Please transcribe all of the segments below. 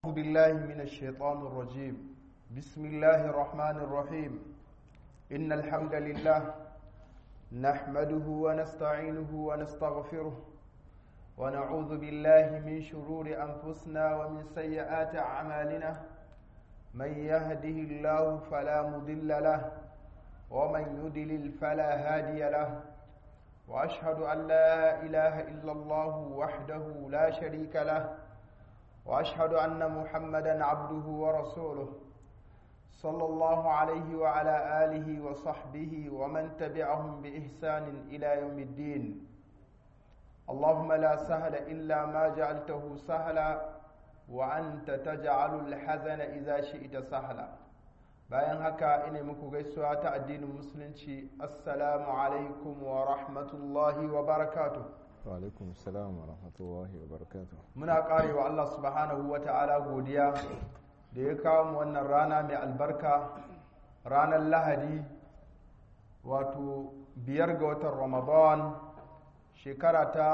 أعوذ بالله من الشيطان الرجيم بسم الله الرحمن الرحيم إن الحمد لله نحمده ونستعينه ونستغفره ونعوذ بالله من شرور أنفسنا ومن سيئات أعمالنا من يهده الله فلا مضل له ومن يضلل فلا هادي له وأشهد أن لا إله إلا الله وحده لا شريك له واشهد ان محمدا عبده ورسوله صلى الله عليه وعلى اله وصحبه ومن تبعهم باحسان الى يوم الدين اللهم لا سهل الا ما جعلته سهلا وانت تجعل الحزن اذا شئت سهلا bayan haka ina muku gaisuwa ta addinin musulunci assalamu alaikum wa rahmatullahi wa barakatuh alaikum salam wa rahmatullahi wa barakatuh muna karewa Allah subhanahu wa ta'ala godiya da ya kawo mu wannan rana mai albarka ranar lahadi wato biyar ga watan ramadan shekara ta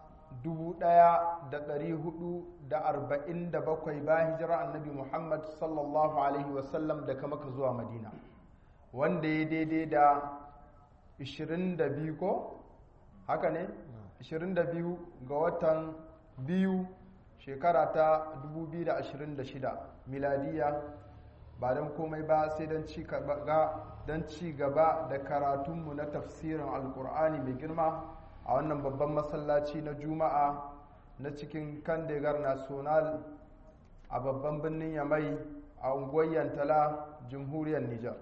1447 bayan hijira annabi muhammad sallallahu alaihi wasallam daga maka zuwa madina wanda ya daidai da 22 ko haka ne 22 ga watan biyu shekara ta 2026 miladiya ba don komai ba sai don ci gaba da karatunmu na tafsirin alkur'ani mai girma a wannan babban masallaci na juma'a na cikin kandegar national a babban birnin yamai a unguwar yantala jamhuriyar nijar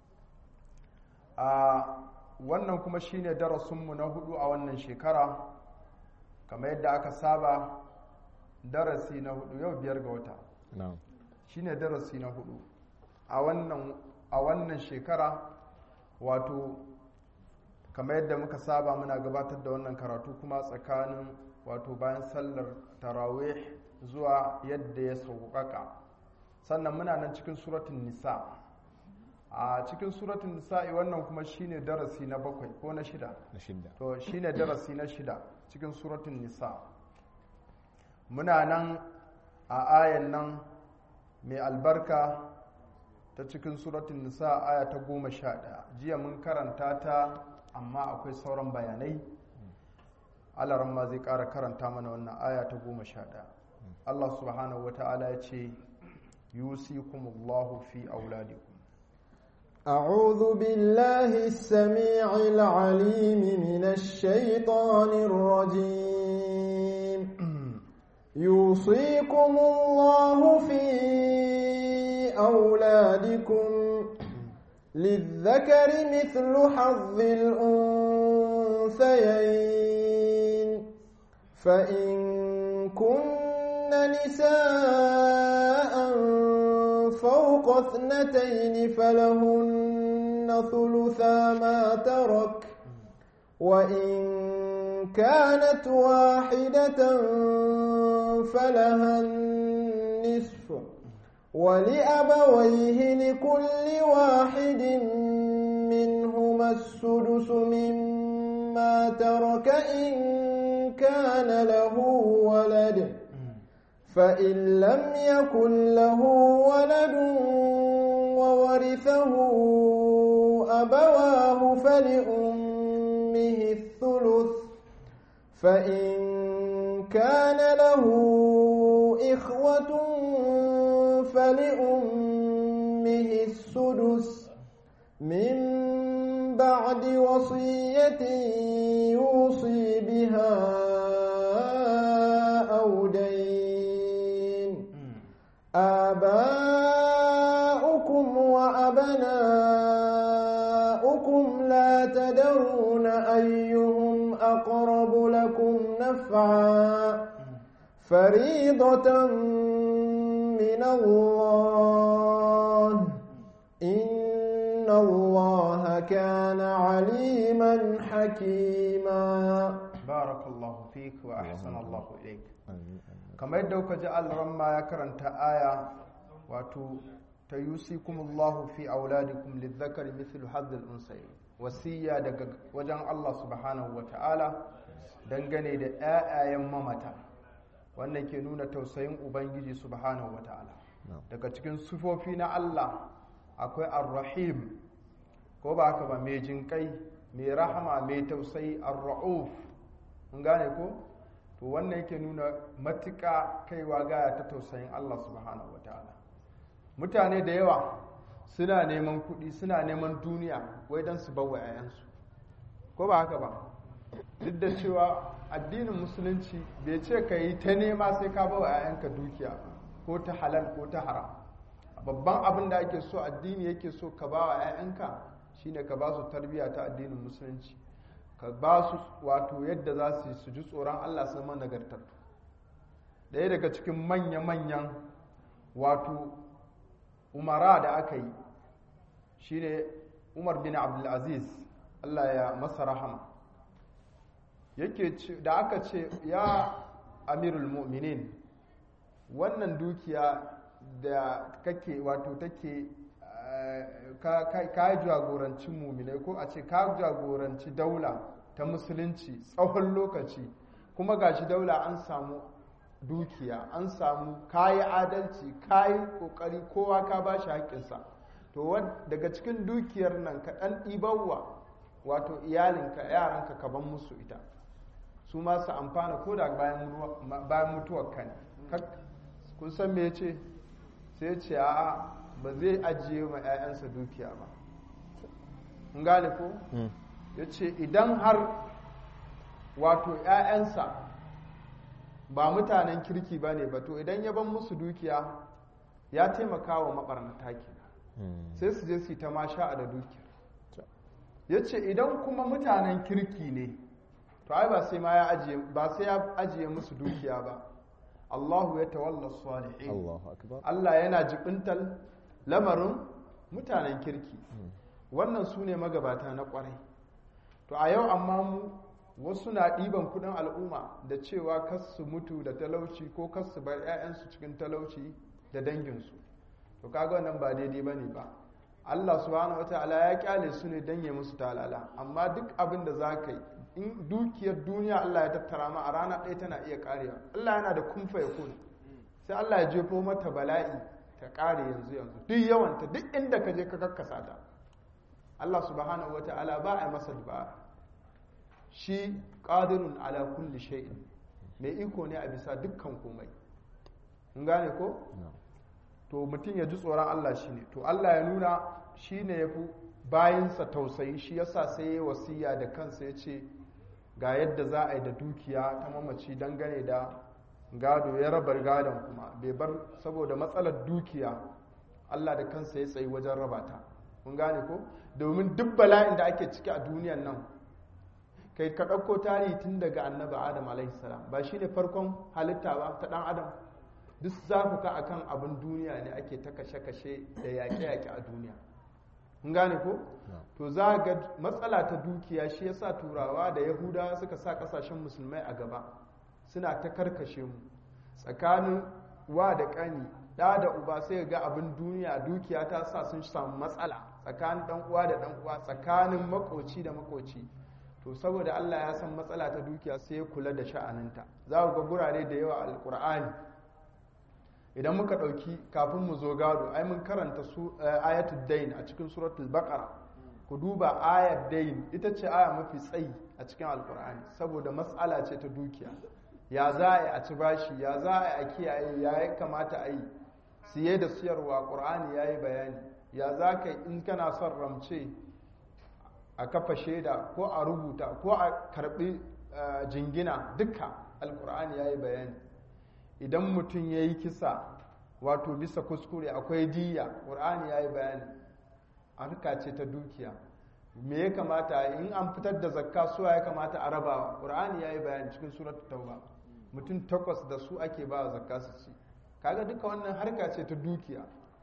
a wannan kuma shine darasinmu na hudu a wannan shekara kamar yadda aka saba darasi na hudu yau biyar ga wata shine darasi na hudu a wannan shekara wato kamar yadda muka saba muna gabatar da wannan karatu kuma tsakanin wato bayan sallar tarawih zuwa yadda ya sauƙaƙa sannan muna nan cikin suratun nisa a cikin suratun nisa'i wannan kuma shine darasi na bakwai ko na shida na shidda to shine darasi na shida cikin suratun nisa muna nan a ayan nan mai albarka ta cikin suratun nisa aya ta goma sha ɗaya jiya mun karanta ta amma akwai sauran bayanai alaran ma zai ƙara karanta mana wannan aya ta goma sha ɗaya allah subhanahu wa ta'ala ya ce yusikumullahu fi auladikum أعوذ بالله السميع العليم من الشيطان الرجيم يوصيكم الله في أولادكم للذكر مثل حظ الأنثيين فإن كن نساء فوق اثنتين فلهن ثلثا ما ترك وإن كانت واحدة فلها النصف ولأبويه لكل واحد منهما السدس مما ترك إن كان له ولد فإن لم يكن له ولد وورثه أبواه فلأمه الثلث فإن كان له إخوة فلأمه السدس من بعد وصية يوصي بها أو دين آباؤكم وأبناؤكم لا تدرون أيهم أقرب لكم نفعا فريضة من الله إن الله كان عليما حكيما بارك الله فيك وأحسن الله إليك kamar yadda kuka ji alramma ya karanta aya wato ta yusikumullahu fi auladikum lidhakari mithlu hadhil unsayi wasiya daga wajen Allah subhanahu wa ta'ala dangane da ƴaƴayen mamata wannan ke nuna tausayin ubangiji subhanahu wata'ala na'am daga cikin sufofi na Allah akwai ar-rahim ko ba haka ba mai jinkai mai rahama mai tausayi ar-ra'uf mun gane ko to wannan yake nuna matuƙa kaiwa gaya ta tausayin Allah subhanahu wata'ala mutane da yawa suna neman kuɗi suna neman duniya wai don su bawa 'ya'yansu ko ba haka ba duk da cewa addinin musulunci bai ce ka yi ta nema sai ka bawa 'ya'yanka dukiya ba, ko ta halal ko ta haram babban abin da ake so addini yake so ka ba wa 'ya'yanka shine ka ba su tarbiyya ta addinin musulunci ka ba su wato yadda za su yi su ji tsoron allah sun man nagartattu ɗaya daga cikin manya-manyan wato umara da aka yi shine umar bin abdulaziz allah ya masa rahama yake ce da aka ce ya amirul mu'minin wannan dukiya da kake wato take eh, ka ka- ka jagoranci muminai ko a ce ka jagoranci daula ta musulunci tsawon lokaci kuma gashi daula an samu dukiya an samu kayi adalci kayi kokari kowa ka ba shi haƙƙinsa to wad- daga cikin dukiyar nan ka ɗan ɗibarwa wato iyalinka yaranka ka ban musu ita su ma su amfana ko da bayan mutuwa- bayan mutuwar ka ne Kak- kun san me ce sai ce a'a ba zai ajiye ma 'ya'yansa dukiya ba kun gane ko Mm. ya ce idan har wato 'ya'yansa ba mutanen kirki ba ne ba to idan ya ban musu dukiya ya taimaka wa maɓarnata kenan Mm. sai su je su yi ta masha da dukiyar ya ce idan kuma mutanen kirki ne to ai ba sai ma ya ajiye ba sai ya ajiye musu dukiya ba Allahu ya tawalla salihin Allahu akbar Allah yana jibintal lamarin mutanen kirki wannan su ne magabata na kwarai to a yau amma mu wasu na ɗiban kudin al'umma da cewa kas su mutu da talauci ko kas su bar 'ya'yansu cikin talauci da danginsu to kaga wannan ba daidai ba ne ba Allah subhanahu wataala ya kyale su ne don ya musu talala amma duk abin da za ka yi in dukiyar duniya Allah ya tattara ma a rana ɗaya tana iya karewa Allah yana da kumfa ya kun sai Allah ya jefo mata bala'i ta kare yanzu yanzu duk yawanta duk inda ka je ka kakkasa ta Allah subhanahu wataala ba a masa dubara shi qadirun ala kulli shay'in mai iko ne a bisa dukkan komai kun gane ko na'am to mutum ya ji tsoron Allah shi ne to Allah ya nuna shi ne ya fi bayansa tausayi shi yasa sai ya wasiya da kansa ya ce ga yadda za a yi da dukiya ta mamaci dangane da gado ya rabar gadon kuma bai bar saboda matsalar dukiya Allah da kansa ya tsayi wajen raba ta kun gane ko domin duk bala'in da ake ciki a duniyan nan kai ka ɗauko tarihi tun daga annabi adam alaihi salam ba shi ne farkon halitta ba ta ɗan adam duk zafuka akan abin duniya ne ake ta kashe-kashe da yaƙe-yaƙe a duniya kun gane ko na'am to za ga matsala ta dukiya shi yasa turawa da yahudawa suka sa kasashen musulmai a gaba suna ta karkashe mu tsakanin wa da ƙani ɗa da uba sai ga abin duniya dukiya ta sa sun samu matsala tsakanin ɗan uwa da ɗan uwa tsakanin makoci da makoci to saboda Allah ya san matsala ta dukiya sai ya kula da sha'aninta za ku ga gurare da yawa alƙur'ani idan muka ɗauki kafin mu zo gado ai mun karanta su ayatul dain a cikin suratul baqara ku duba ayat dain ita ce aya mafi tsayi a cikin alkur'ani saboda matsala ce ta dukiya ya za a yi a ci bashi ya za a yi a kiyaye ya yi kamata a yi siye da siyarwa ƙur'ani ya yi bayani ya za ka in kana son ramce a kafa shaida ko a rubuta ko a karɓi jingina duka alkur'ani ya yi bayani idan mutum ya yi kisa wato bisa kuskure akwai diya ƙur'ani ya yi bayani harka ce ta dukiya me ya kamata in an fitar da zakka suwa ya kamata a rabawa ƙur'ani ya yi bayani cikin suratul tauba mutum takwas da su ake ba zakka su ci kaga duka wannan harka ce ta dukiya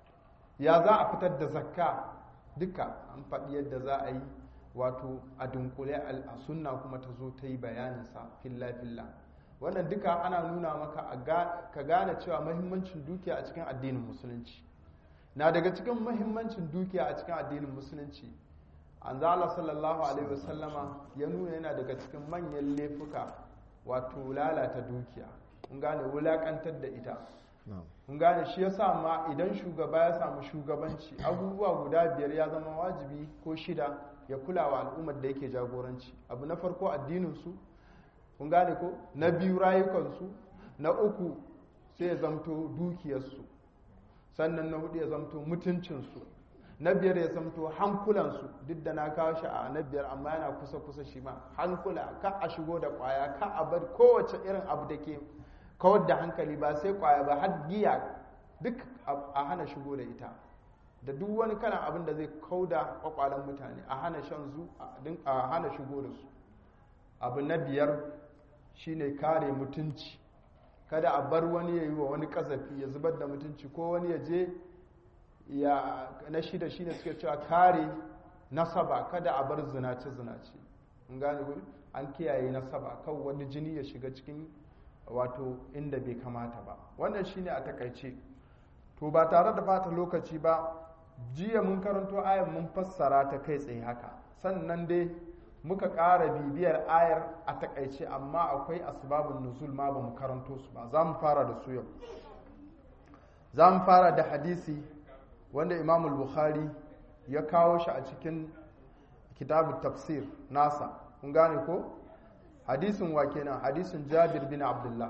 ya za a fitar da zakka duka an faɗi yadda za a yi wato a dunkule a sunna kuma ta zo ta yi bayaninsa filla filla wannan duka ana nuna maka ka gane cewa mahimmancin dukiya a cikin addinin musulunci na daga cikin mahimmancin dukiya a cikin addinin musulunci an zala sallallahu alaihi wasallama ya nuna yana daga cikin manyan laifuka wato lalata dukiya kun gane wulakantar da ita na'am kun gane shi yasa ma idan shugaba ya samu shugabanci abubuwa guda biyar ya zama wajibi ko shida ya kula wa al'ummar da yake jagoranci abu na farko addininsu kun gane ko na biyu rayukansu na uku sai ya zamto dukiyarsu sannan na hudu ya zamto mutuncinsu na biyar ya zamto hankulansu duk da na kawo shi a na biyar amma yana kusa-kusa shi ma hankula ka a shigo da kwaya ka a bar kowace irin abu da ke kawar da hankali ba sai kwaya ba har giya duk a hana shigo da ita da duk wani kalan abin da zai kauda kwakwalen mutane a hana shan zu a hana shigo da su abu na biyar shine kare mutunci kada a bar wani ya yi wa wani kazafi ya zubar da mutunci ko wani ya je ya na shida shine suke cewa kare nasaba kada a bar zinace zinace in gane ku an kiyaye nasaba kan wani jini ya shiga cikin wato inda bai kamata ba wannan shine a takaice to ba tare da fata lokaci ba jiya mun karanto ayar mun fassara ta kai tsaye haka sannan dai muka ƙara bibiyar ayar a takaice amma akwai asbabun nuzul ma ba mu karanto su ba za mu fara da su yau za mu fara da hadisi wanda imamul bukhari ya kawo shi a cikin kitabu tafsir nasa kun gane ko hadisin wa kenan hadisin jabir bin abdullah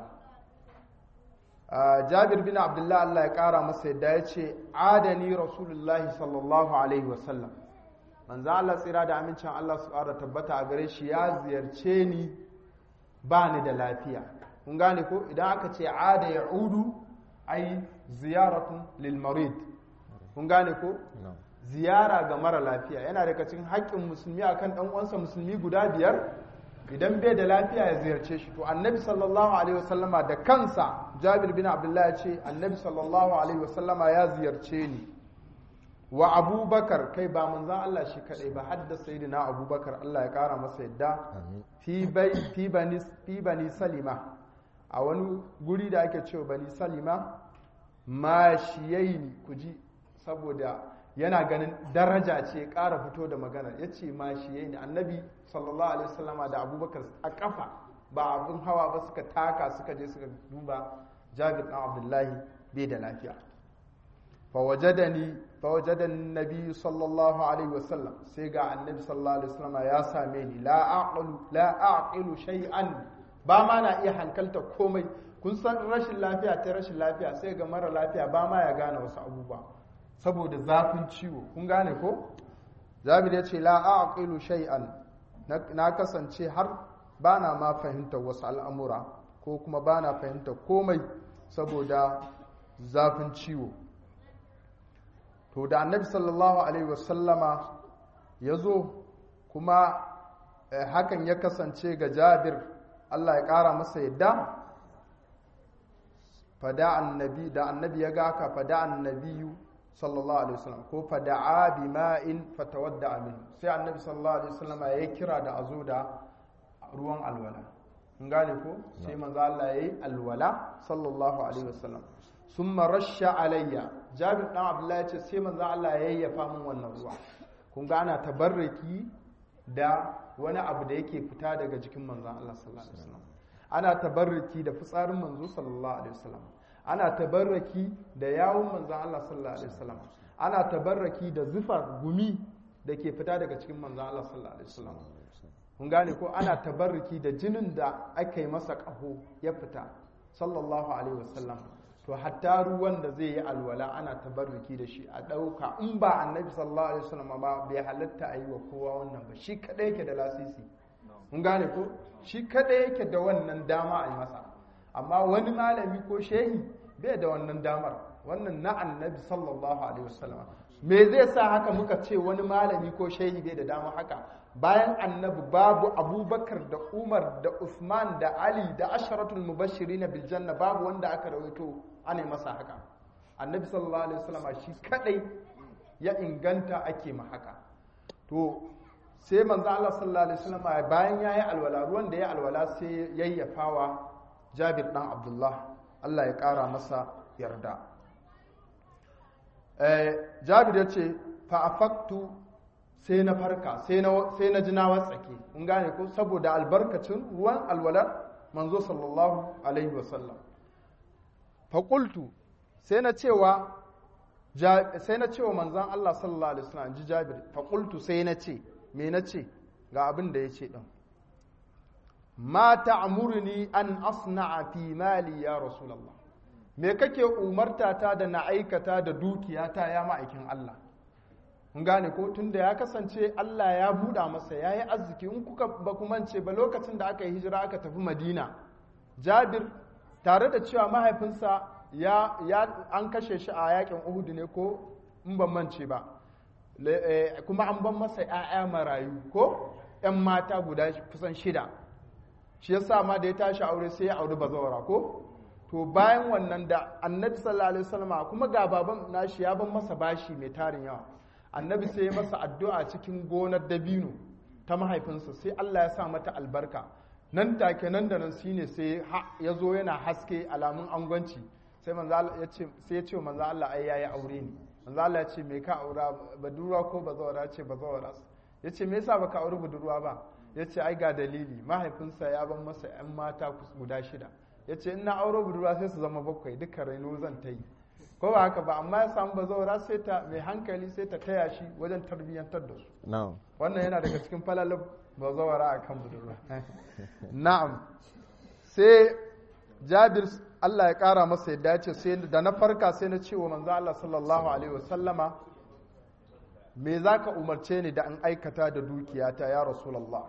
jabir bin abdullah Allah ya kara masa yadda ya ce adani rasulullahi sallallahu alaihi wasallam manzo Allah tsira da amincin Allah su ƙara tabbata a gare shi ya ziyarce ni ba ni da lafiya kun gane ko idan aka ce ada ya udu ai ziyaratun lil marid kun gane ko ziyara ga mara lafiya yana daga cikin haƙƙin musulmi akan ɗan uwansa musulmi guda biyar idan bai da lafiya ya ziyarce shi to annabi sallallahu alaihi wasallama da kansa jabir bin abdullahi ya ce annabi sallallahu alaihi wasallama ya ziyarce ni wa abubakar kai ba manzan Allah shi kadai ba hadda sayyidina abubakar Allah ya kara masa yadda fi bai fi bani fi bani salima a wani guri da ake cewa bani salima mashiyaini kuji saboda yana ganin daraja ce ƙara fito da magana ya ce mashiyaini annabi sallallahu alaihi wasallama da abubakar a kafa ba abin hawa ba suka taka suka je suka duba jabir ɗan abdullahi bai da lafiya fawajadani fawajadan nabi sallallahu alaihi wasallam sai ga annabi sallallahu alaihi wasallam ya same ni la aqlu la aqilu shay'an ba ma na iya hankalta komai kun san rashin lafiya ta rashin lafiya sai ga mara lafiya ba ma ya gane wasu abubuwa saboda zafin ciwo kun gane ko jabir ya ce la aqilu shay'an na kasance har ba na ma fahimtar wasu al'amura ko kuma ba na fahimtar komai saboda zafin ciwo to da annabi sallallahu alaihi wasallama ya zo kuma hakan ya kasance ga jabir Allah ya ƙara masa yadda fada annabi da annabi ya gaka fada annabiyu sallallahu alaihi wasallam ko fada'a bima'in fatawadda min sai annabi sallallahu alaihi wasallama ya kira da azo da ruwan alwala kun gane ko sai manzo Allah yayi alwala sallallahu alaihi wasallam summa rasha alayya jabir dan abdullahi ya ce sai manzo Allah ya yayyafa min wannan ruwa kun ga ana tabarraki da wani abu da yake fita daga jikin manzo Allah sallallahu alaihi wasallam ana tabarraki da fitsarin manzo sallallahu alaihi wasallam ana tabarraki da yawun manzo Allah sallallahu alaihi wasallam ana tabarraki da zufar gumi da ke fita daga cikin manzo Allah sallallahu alaihi wasallam kun gane ko ana tabarraki da jinin da aka yi masa ƙaho ya fita sallallahu alaihi wasallam to hatta ruwan da zai yi alwala ana tabarruki da shi a ɗauka in ba annabi sallallahu alaihi wasallam ba bai halatta a yi wa kowa wannan ba shi kadai yake da lasisi mun gane ko shi kadai yake da wannan dama a yi masa amma wani malami ko shehi bai da wannan damar wannan na annabi sallallahu alaihi wasallam me zai sa haka muka ce wani malami ko shehi bai da dama haka bayan annabi babu abubakar da umar da usman da ali da asharatul mubashirin bil janna babu wanda aka rawaito ana masa haka annabi sallallahu alaihi wasallam shi kadai ya inganta ake ma haka to sai manzo Allah sallallahu alaihi wasallam bayan yayi alwala ruwan da ya alwala sai yayyafawa Jabir dan Abdullah Allah ya kara masa yarda eh Jabir ya ce fa afaktu sai na farka sai na ji na watsake kun gane ko saboda albarkacin ruwan alwala manzo sallallahu alaihi wasallam faƙultu sai na cewa sai na cewa manzan Allah sallallahu alaihi wasallam ji Jabir faƙultu sai na ce me na ce ga abin da ya ce ɗin ma ta'muruni an asna'a fi mali ya rasulullah me kake umarta ta da na aikata da dukiyata ya ma'aikin Allah mun gane ko tunda ya kasance Allah ya buɗa masa yayi arziki in kuka ba ku mance ba lokacin da aka yi hijira aka tafi Madina Jabir tare da cewa mahaifinsa ya, ya an kashe shi a yakin Uhud ne ko in ban mance ba kuma an ban masa 'ya'ya marayu ko 'yan mata guda kusan shida shi yasa ma da ya tashi aure sai ya auri bazawara ko to bayan wannan da annabi sallallahu alaihi wasallam kuma ga baban nashi ya ban masa bashi mai tarin yawa annabi sai ya masa addu'a cikin gonar dabino ta mahaifinsa sai Allah ya sa mata albarka nan take nan da nan shine sai ya zo yana haske alamun angwanci sai manzo ya ce sai ya ce manzo Allah ai yayi aure ne manzo Allah ya ce me ka aura budurwa ko bazawara ce bazawara ya ce me yasa baka auri budurwa ba ya ce ai ga dalili mahaifinsa ya ban masa 'yan mata guda shida ya ce ina auro budurwa sai su zama bakwai duka raino zan ta yi ko ba haka ba amma ya samu bazawara sai ta mai hankali sai ta taya shi wajen tarbiyyantar da su wannan yana daga cikin falalin bazawara a kan budurwa na'am sai jabir Allah ya kara masa yadda ya ce sai da na farka sai na ce wa manzo Allah sallallahu alaihi wasallama me za ka umarce ni da an aikata da dukiyata ya rasulallah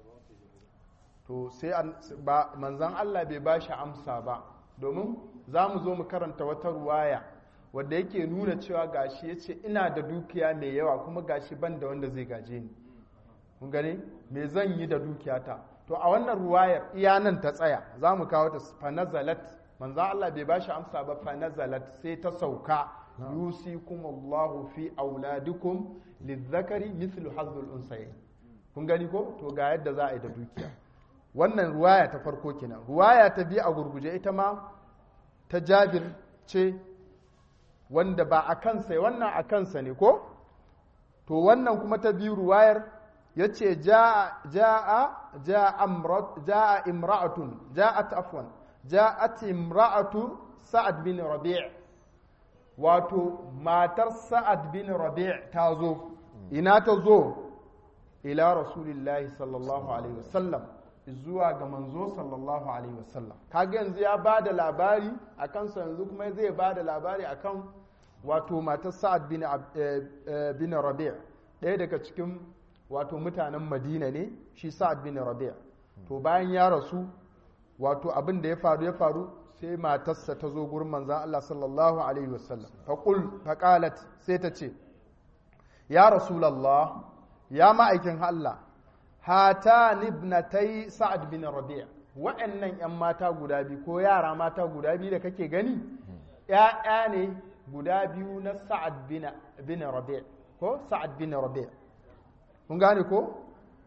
to sai ba manzan Allah bai ba shi amsa ba domin za mu zo mu karanta wata ruwaya wadda yake nuna cewa gashi ya ce ina da dukiya mai yawa kuma gashi ban da wanda zai gaje ni kun gane me zan yi da dukiyata to a wannan ruwayar iya nan ta tsaya za mu kawo ta fanazalat manzan Allah bai ba shi amsa ba fanazalat sai ta sauka yusikum Allahu fi auladikum lizzakari mithlu hazzul unsayin kun gani ko to ga yadda za a yi da dukiya wannan ruwaya ta farko kenan ruwaya ta biyu a gurguje ita ma ta Jabir ce wanda ba a kansa wannan a kansa ne ko to wannan kuma ta biyu ruwayar yace jaa jaa jaa amrat jaa imra'atun ja'at afwan ja'at imra'atu sa'ad bin rabi' wato matar sa'ad bin rabi' ta zo ina ta zo ila rasulillahi sallallahu alaihi wasallam zuwa ga manzo sallallahu alaihi wasallam kaga yanzu ya ba da labari a kansa yanzu kuma zai ba da labari akan wato matar sa'ad bin, bin rabi' ɗaya daga cikin wato mutanen madina ne shi sa'ad bin rabi' to bayan ya rasu wato abin da ya faru ya faru sai matarsa ta zo gurin manzan Allah sallallahu Alaihi wasallam faƙul faƙalat sai ta ce ya rasulallah ya ma'aikin Allah hata nibnatai sa'ad bin rabi'a wa'annan 'yan mata guda biyu ko yara mata guda biyu da kake gani ‘ya'ya ne guda biyu na sa'ad bin rabi'a ko sa'ad bin rabi'a kun gane ko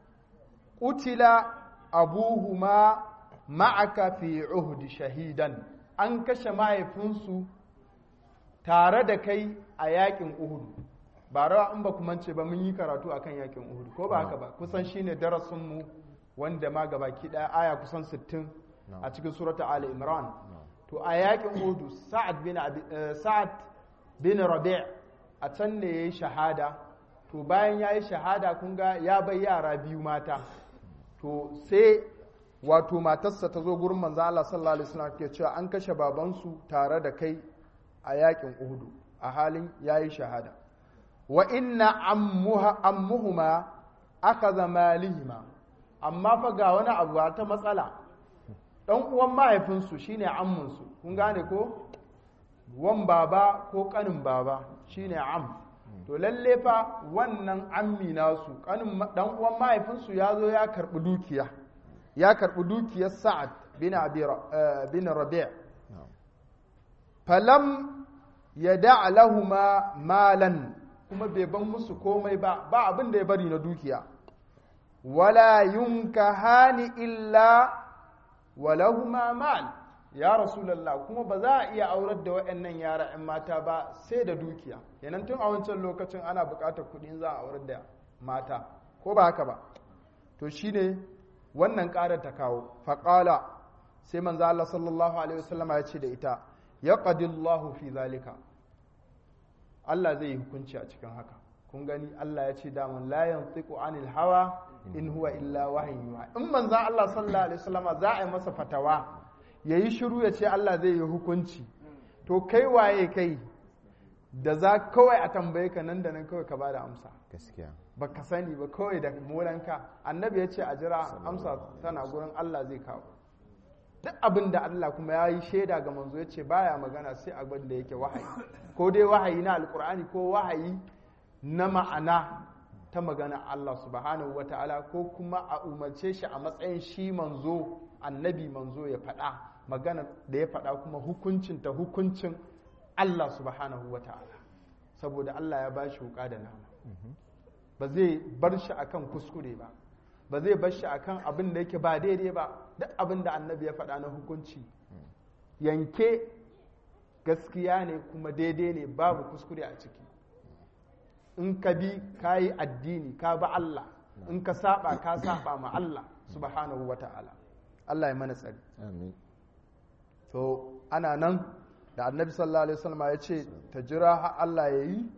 utila abuhuma ma'aka fi uhdi shahidan an kashe mahaifinsu tare da kai a yakin uhud ba rawa in ba kuma ce ba mun yi karatu akan yakin uhud ko ba haka ba kusan shine darasinmu wanda ma gaba daya aya kusan 60 a cikin surata ali imran to a yakin uhud sa'ad bin sa'ad bin rabi' a can ne yayi shahada to bayan yayi shahada kun ga ya bai yara biyu mata to sai wato matarsa ta zo gurin manzo Allah sallallahu alaihi wasallam ke cewa an kashe babansu tare da kai a yakin Uhud a halin yayi shahada wa inna ammuha ammuhuma akhadha malihima amma fa ga wani abu ta matsala dan uwan mahaifinsu shine ammunsu kun gane ko wan baba ko kanin baba shine am to lalle fa wannan ammi nasu kanin dan uwan mahaifinsu ya zo ya karbi dukiya ya karɓi dukiyar sa'ad bin rabi' falam ya da'a lahuma malan kuma bai ban musu komai ba ba abin da ya bari na dukiya wala yunka hani illa walahuma mal ya rasulallah kuma ba za a iya aurar da waɗannan yara 'yan mata ba sai da dukiya yanan tun a wancan lokacin ana buƙatar kuɗin za a aurar da mata ko ba haka ba to shine wannan ƙarar ta kawo faƙala sai manzo Allah sallallahu alaihi wasallama ya ce da ita yaqadillahu fi zalika Allah zai yi hukunci a cikin haka kun gani Allah ya ce daman la yantiqu anil hawa in huwa illa wahyin yuha in manzo Allah sallallahu alaihi wasallama za a yi masa fatawa yayi shiru ya ce Allah zai yi hukunci to kai waye kai da za kawai a tambaye ka nan da nan kawai ka bada amsa gaskiya baka sani ba kawai da molanka annabi ya ce a jira amsa tana gurin Allah zai kawo duk abin da Allah kuma ya yi shaida ga manzo ya ce baya magana sai abin da yake wahayi ko dai wahayi na alkur'ani ko wahayi na ma'ana ta magana Allah subhanahu wa ta'ala ko kuma a umarce shi a matsayin shi manzo annabi manzo ya faɗa magana da ya faɗa kuma hukuncin ta hukuncin Allah subhanahu wa ta'ala saboda Allah ya ba shi wuka da nama ba zai bar shi akan kuskure ba ba zai bar shi akan abin da yake ba daidai ba duk abin da annabi ya faɗa na hukunci yanke gaskiya ne kuma daidai ne babu kuskure a ciki in ka bi ka yi addini ka ba Allah in ka saba ka saba ma Allah subhanahu wa ta'ala Allah ya mana tsari amin to ana nan da annabi sallallahu alaihi wasallam ya ce ta jira har Allah ya yi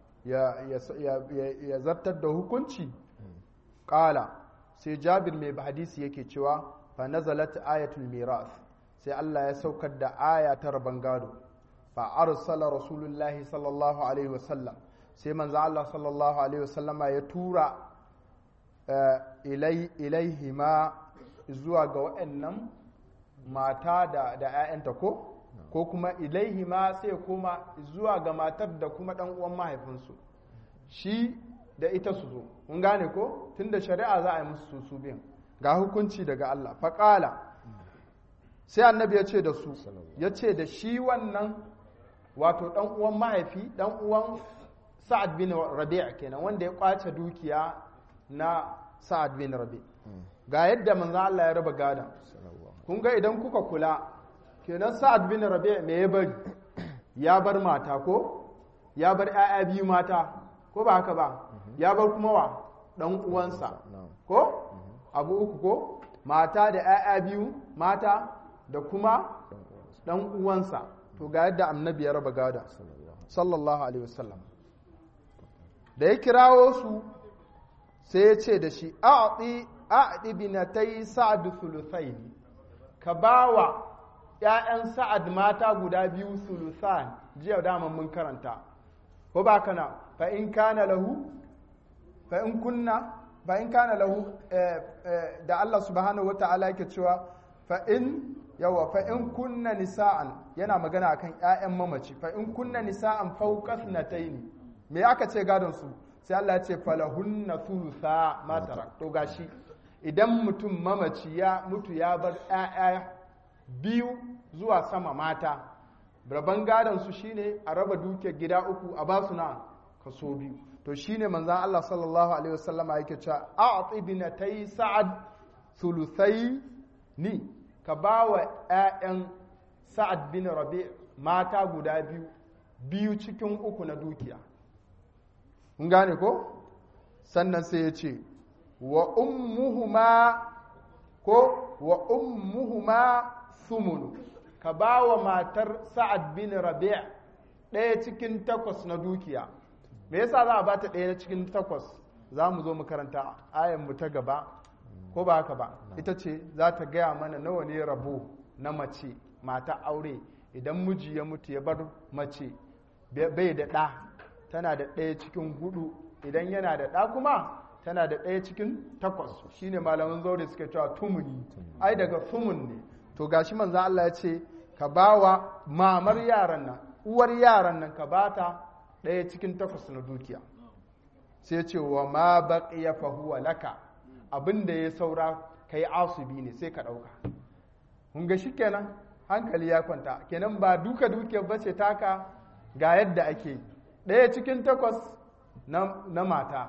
ya zartar da hukunci ƙala sai jabir mai hadisi yake cewa fa nazalat ayatul miras sai Allah ya saukar da aya ta rabon gado fa arsala rasulullahi sallallahu alaihi wasallam sai manzo Allah sallallahu alaihi wasallam ya tura ilaihi ma zuwa ga waɗannan mata da da ƴaƴanta ko ko kuma ilaihi ma sai koma zuwa ga matar da kuma ɗan uwan mahaifinsu shi da ita su zo mun gane ko tunda shari'a za a yi musu su biyan ga hukunci daga Allah faƙala sai annabi ya ce da su ya ce da shi wannan wato ɗan uwan mahaifi ɗan uwan sa'ad bin rabi' kenan wanda ya kwace dukiya na sa'ad bin rabi' ga yadda manzo Allah ya raba gadan kun ga idan kuka kula kenan sa'ad bin rabi' me ya bari ya bar mata ko ya bar 'ya'ya biyu mata ko ba haka ba ya bar kuma wa dan uwansa ko abu uku ko mata da 'ya'ya biyu mata da kuma dan uwansa to ga yadda annabi ya raba gada sallallahu alaihi wasallam da ya kirawo su sai ya ce da shi a'ti a'ti binatai sa'd thuluthaini ka bawa ‘ya'yan sa'ad mata guda biyu sulusan jiya daman mun karanta, ko ba kana fa'in kana lahu, fa'in kunna, fa'in kana lahu da Allah subhanahu wata'ala yake cewa fa'in yawa fa'in kunna nisa'an yana magana akan ‘ya'yan mamaci, fa'in kunna nisa'an faukas na taini, me aka ce gadonsu sai Allah ce falahunna sulusa matara, to gashi idan mutum mamaci ya mutu ya bar ‘ya'ya biyu zuwa sama mata rabon gadon su shine a raba dukiyar gida uku a basu na kaso biyu to shine manzan Allah sallallahu alaihi wasallama yake cewa a'ti binatai sa'ad thuluthai ni ka bawa ƴaƴan sa'ad bin rabi mata guda biyu biyu cikin uku na dukiya mun gane ko sannan sai ya ce wa ummuhuma ko wa ummuhuma sumunu ka ba wa matar sa'ad bin rabi' ɗaya cikin takwas na dukiya me yasa za a ba ta ɗaya cikin takwas za mu zo mu karanta ayan mu ta gaba ko ba haka ba ita ce za ta gaya mana nawa ne rabo na mace mata aure idan miji ya mutu ya bar mace bai da ɗa tana da ɗaya cikin hudu idan yana da ɗa kuma tana da ɗaya cikin takwas shine malaman zaure suke cewa tumuni ai daga tumun ne to gashi manzan Allah ya ce ka ba wa mamar yaran nan uwar yaran nan ka ba ta ɗaya cikin takwas na dukiya sai ce wa ma baqiya fa huwa laka abin da ya saura kai asubi ne sai ka ɗauka kun ga kenan hankali ya kwanta kenan ba duka dukiyar bace taka ga yadda ake ɗaya cikin takwas na mata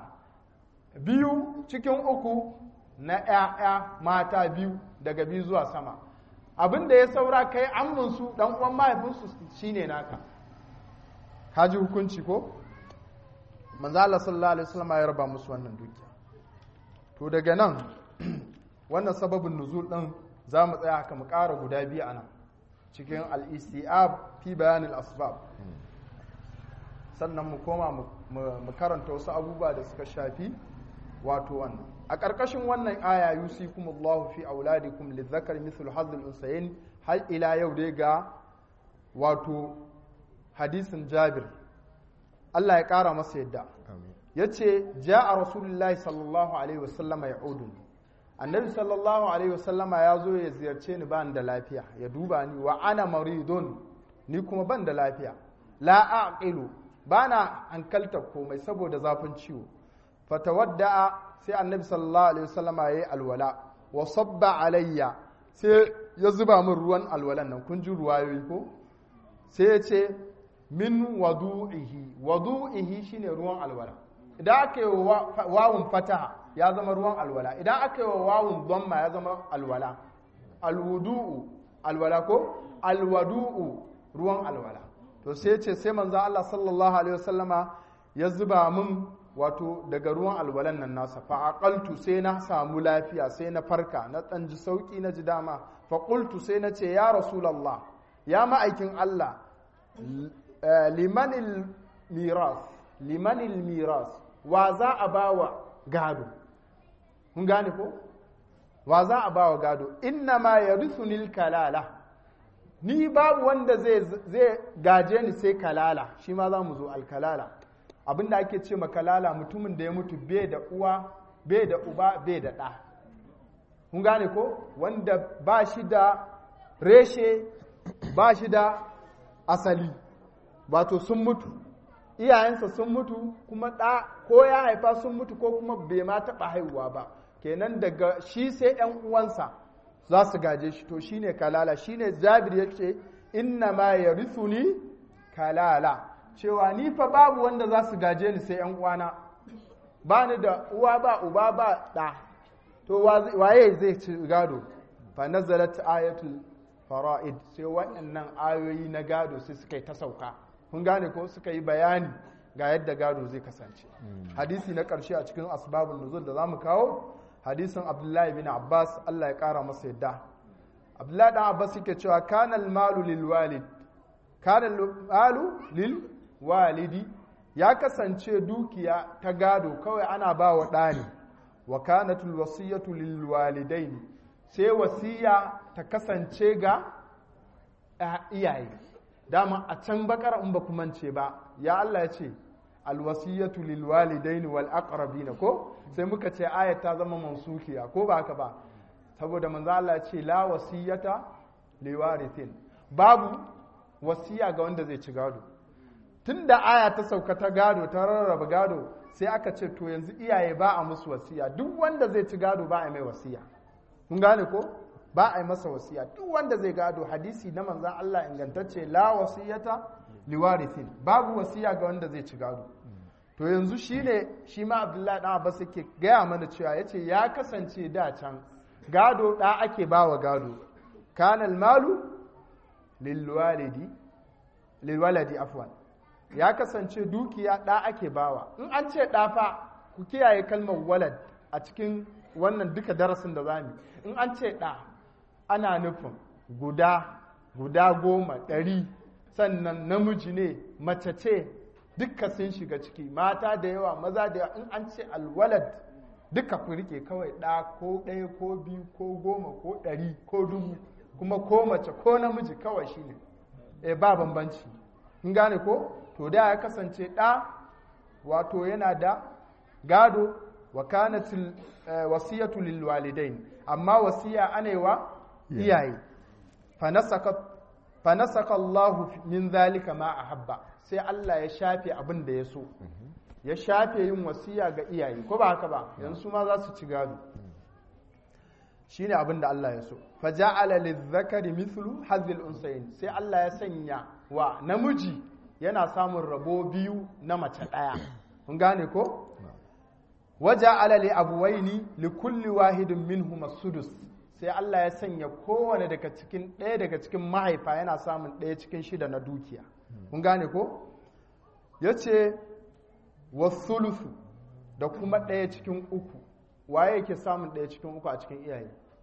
biyu cikin uku na ‘ya'ya mata biyu daga biyu zuwa sama abin da ya saura kai amminsu ɗan uwan mahaifinsu shine naka ka ji hukunci ko manzo Allah sallallahu alaihi wasallam ya raba musu wannan dukiya to daga nan wannan sababin nuzul din za mu tsaya haka mu ƙara guda biyu a nan cikin al-istiab fi bayanin asbab sannan mu koma mu karanta wasu abubuwa da suka shafi wato wannan a ƙarƙashin wannan aya yusikumullahu fi auladikum lizzakari mithlu hazzul unsayin har ila yau dai ga wato hadisin Jabir Allah ya ƙara masa yadda yace ja'a rasulullahi sallallahu alaihi wasallam ya'udun annabi sallallahu alaihi wasallam ya zo ya ziyarce ni ban da lafiya ya duba ni wa ana maridun ni kuma ban da lafiya la aqilu bana hankalta komai saboda zafin ciwo fatawadda'a sai annabi sallallahu alaihi wasallama yayi alwala wa sabba alayya sai ya zuba min ruwan alwalan nan kun ji ruwayoyi ko sai ya ce min wadu'ihi wadu'ihi shine ruwan alwala idan aka yi wawun fataha ya zama ruwan alwala idan aka yi wawun dhamma ya zama alwala alwudu'u alwala ko alwadu'u ruwan alwala to sai ya ce sai manzo Allah sallallahu alaihi wasallama ya zuba min wato daga ruwan alwalan nan nasa fa aqaltu sai na samu lafiya sai na farka na dan ji sauki na ji dama fa qultu sai na ce ya rasulullah ya ma'aikin Allah limanil miras limanil miras wa za a bawa gado kun gane ko wa za a bawa gado inna ma yarithunil kalala ni babu wanda zai zai gaje ni sai kalala shi ma za mu zo alkalala abinda ake ce makalala mutumin da ya mutu bai da uwa bai da uba bai da ɗa kun gane ko wanda ba shi da reshe ba shi da asali wato sun mutu iyayensa sun mutu kuma ɗa ko ya haifa sun mutu ko kuma bai ma taɓa haihuwa ba kenan daga shi sai ‘yan uwansa za su gaje shi to shine kalala shine jabir ya ce inna ma ya ni kalala cewa ni fa babu wanda za su gaje ni sai ‘yan uwana ba ni da uwa ba uba ba ɗa to waye zai ci gado fa nazalat ayatul fara'id sai waɗannan ayoyi na gado sai suka yi ta sauka kun gane ko suka yi bayani ga yadda gado zai kasance hadisi na ƙarshe a cikin asbabun nuzul da zamu kawo hadisin abdullahi bin abbas Allah ya ƙara masa yadda abdullahi dan abbas yake cewa kana malu lil walid kana malu lil walidi ya kasance dukiya ta gado kawai ana ba wa ɗani wa kanatul wasiyatu lil walidaini sai wasiya ta kasance ga iyaye dama a can bakar in ba kumance ba ya Allah ya ce alwasiyatu lil walidaini wal aqrabina ko sai muka ce ayat ta zama mansukiya ko ba haka ba saboda manzo Allah ya ce la wasiyata liwarithin babu wasiya ga wanda zai ci gado tunda aya ta sauka ta gado ta rarraba gado sai aka ce to yanzu iyaye ba a musu wasiya duk wanda zai ci gado ba a mai wasiya kun gane ko ba a yi masa wasiya duk wanda zai gado hadisi na manzan Allah ingantacce la wasiyata liwarithin babu wasiya ga wanda zai ci gado to yanzu shine shi ma Abdullahi dan Abbas yake gaya mana cewa yace ya kasance da can gado da ake bawa gado kana malu lilwalidi lilwaladi afwan ya kasance dukiya da ake bawa in an ce da fa ku kiyaye kalmar walad a cikin wannan duka darasin da zamu in an ce ɗa ana nufin guda guda goma ɗari sannan namiji ne mace ce duka sun shiga ciki mata da yawa maza da yawa in an ce alwalad duka ku rike kawai ɗa ko ɗaya ko biyu ko goma ko ɗari ko dubu kuma ko mace ko namiji kawai shine e ba bambanci in gane ko to da ya kasance ɗa wato yana da gado wa kanatil wasiyatu lil walidain amma wasiya anewa iyaye fa nasaka Allahu min zalika ma ahabba sai Allah ya shafe abin da ya so ya shafe yin wasiya ga iyaye ko ba haka ba yanzu ma za su ci gado shine abin da Allah ya so fa ja'ala lizzakari mithlu hazil unsayin sai Allah ya sanya wa namiji yana samun rabo biyu na mace daya kun gane ko waja alali abuwaini li kulli wahidin minhum sudus sai Allah ya sanya kowane daga cikin ɗaya daga cikin mahaifa yana samun ɗaya cikin shida na dukiya kun gane ko yace wasulusu da kuma ɗaya cikin uku waye yake samun ɗaya cikin uku a cikin iyaye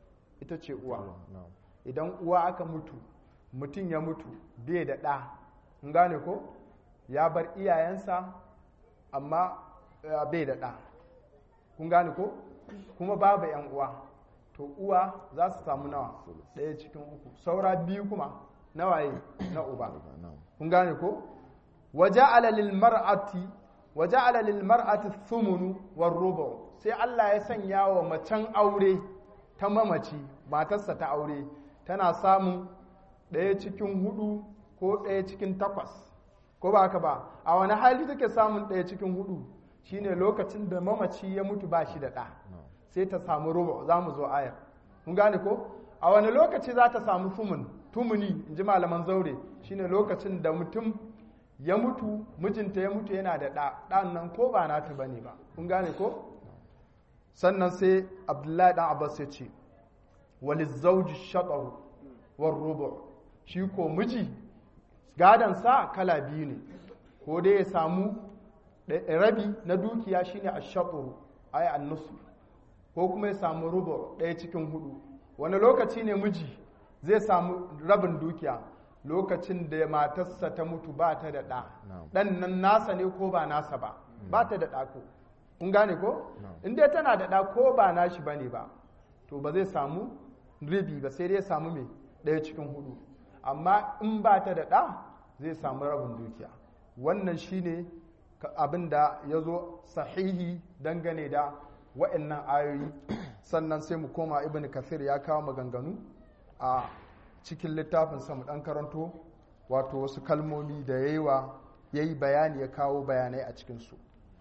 ita ce uwa na'am idan uwa aka mutu mutum ya mutu bai da ɗa in gane ko ya bar iyayensa amma eh, bai da ɗa kun gane ko kuma babu yan uwa to uwa za su samu nawa ɗaya cikin uku saura biyu kuma nawaye na uba na'am kun gane ko waja'ala lil mar'ati waja'ala lil mar'ati thumunu war rubu sai Allah ya sanya wa macen aure ta mamaci matarsa ta aure tana samun ɗaya cikin hudu ko ɗaya cikin takwas ko ba haka ba a wani hali take samun ɗaya cikin hudu shine lokacin da mamaci ya mutu ba shi da ɗa na'am sai ta samu rubu za mu zo ayar mun gane ko a wani lokaci za ta samu fumun tumuni in ji malaman zaure shine lokacin da mutum ya mutu mijinta ya mutu yana da ɗa ɗan nan ko ba nata bane ba kun gane ko sannan sai abdullahi dan abbas ya ce wali zauji shaɗaru war rubu shi ko miji gadansa kala biyu ne ko dai ya samu ɗa- rabi na dukiya shine a shaɗaru ai an ko kuma ya samu rubu ɗaya cikin hudu wani lokaci ne miji zai samu rabin dukiya lokacin da matarsa ta mutu ba ta da ɗa Na'am. ɗan nan nasa ne ko ba nasa ba ba ta da ɗa ko kun gane ko Na'am. in dai tana da ɗa ko ba nashi ba ne ba to ba zai samu ribi ba sai dai ya samu mai ɗaya cikin hudu amma in ba ta da ɗa zai samu rabin dukiya wannan shine ka- abin da ya zo sahihi dangane da wa'annan ayoyi sannan sai mu koma ibn kathir ya kawo maganganu a cikin littafin mu ɗan karanto wato wasu kalmomi da ya yi wa ya yi bayani ya kawo bayanai a cikinsu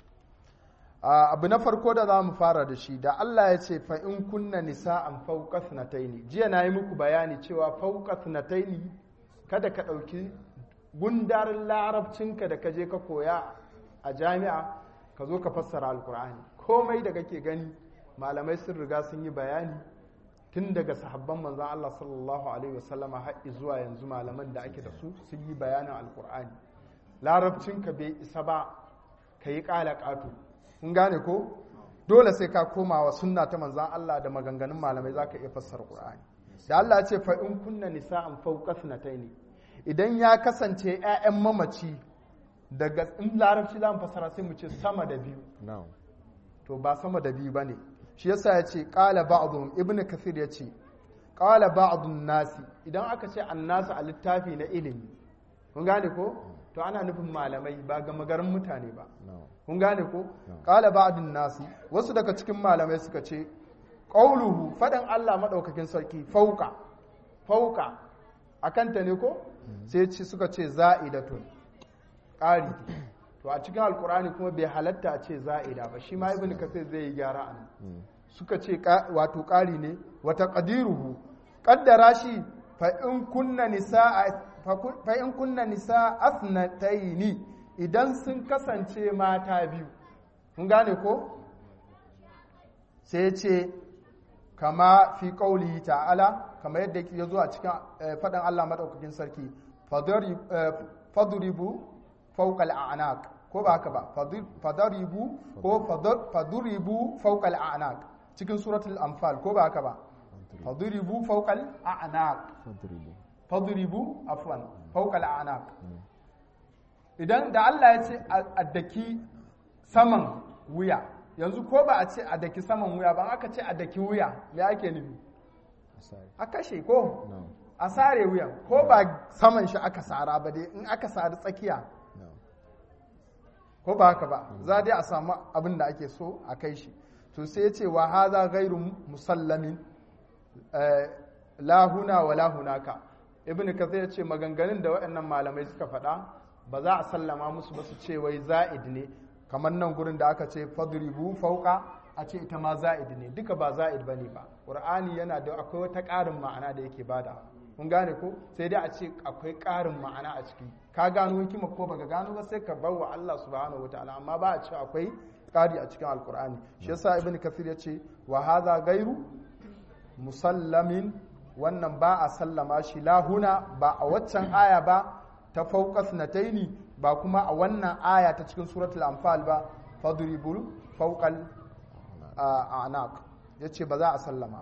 Ah, abu na farko da za mu fara da shi da Allah ya ce fa in kunna nisa'an fawqa thnataini jiya na yi muku bayani cewa fawqa thnataini kada ka ɗauki gundarin larabcinka da ka je ka koya a jami'a ka zo ka fassara alkur'ani komai da kake gani malamai sun riga sun yi bayani tun daga sahabban manzan Allah sallallahu alaihi wasallama har zuwa yanzu malaman da ake da su sun yi bayanin alkur'ani larabcinka bai isa ba ka yi ƙala ƙato kun gane ko dole sai ka koma wa sunna ta manzan Allah da maganganun malamai za ka iya fassara Qur'ani da Allah ya ce fa in kunna nisa'an fawqa ne idan ya kasance 'ya'yan mamaci daga in larabci za mu fassara sai mu ce sama da biyu na'am to ba sama da biyu bane shi yasa ya ce qala ba'dhum ibn kathir ya ce qala ba'dun nasi idan aka ce annasu a littafi na ilimi kun gane ko to ana nufin malamai ba ga magarin mutane ba na'am kun gane ko qala ba'dun nasi wasu daga cikin malamai suka ce qauluhu fadan Allah madaukakin sarki fauka fauka akan ta ne ko sai ce suka ce za'idatun ƙari to a cikin alkur'ani kuma bai halatta a ce za'ida ba shi ma ibn kasir zai yi gyara a nan suka ce ka- wato ƙari ne wata ƙadiruhu ƙaddara shi fa in kunna nisa fa in kunna nisa asnataini idan sun kasance mata biyu kun gane ko sai ce kama fi ƙauli ta'ala kama yadda ya zo a cikin eh, faɗin Allah maɗaukakin sarki fadari- eh, faduribu fawqal a'naq ko ba haka ba Fadur- fadaribu ko fadar- faduribu fawqal a'naq cikin suratul anfal ko ba haka ba faduribu fawqal a'naq fadribu faduribu afwan fawqal a'naq idan da Allah ya ce a a daki saman wuya yanzu ko ba a ce a daki saman wuya ba aka ce a daki wuya me ake nufi asari a kashe ko na'am a sare wuyan ko ba saman shi aka sara ba dai in aka sari tsakiya na'am ko ba haka ba za dai a samu abin da ake so a kai shi to sai ya ce wa haza gairu musallamin eh, la huna wa la hunaka ibn kathir ya ce maganganun da waɗannan malamai suka faɗa ba za a sallama musu ba su ce wai za'id ne kamar nan gurin da aka ce fadribu fauka a ce ita ma za'id ne duka ba za'id bane ba qur'ani yana da akwai wata ƙarin ma'ana da yake bada mun gane ko sai dai a ce akwai ƙarin ma'ana a ciki ka gano hikima ko baka gano ba sai ka bar wa Allah subhanahu wataala amma ba a ce akwai ƙari a cikin alqur'ani shi yasa ibn kathir ya ce wa hadha gairu musallamin wannan ba a sallama shi lahuna ba a waccan aya ba ta fauqas nataini ba kuma a wannan aya ta cikin suratul anfal ba fadribul fawqal a'naq yace ba za a sallama ba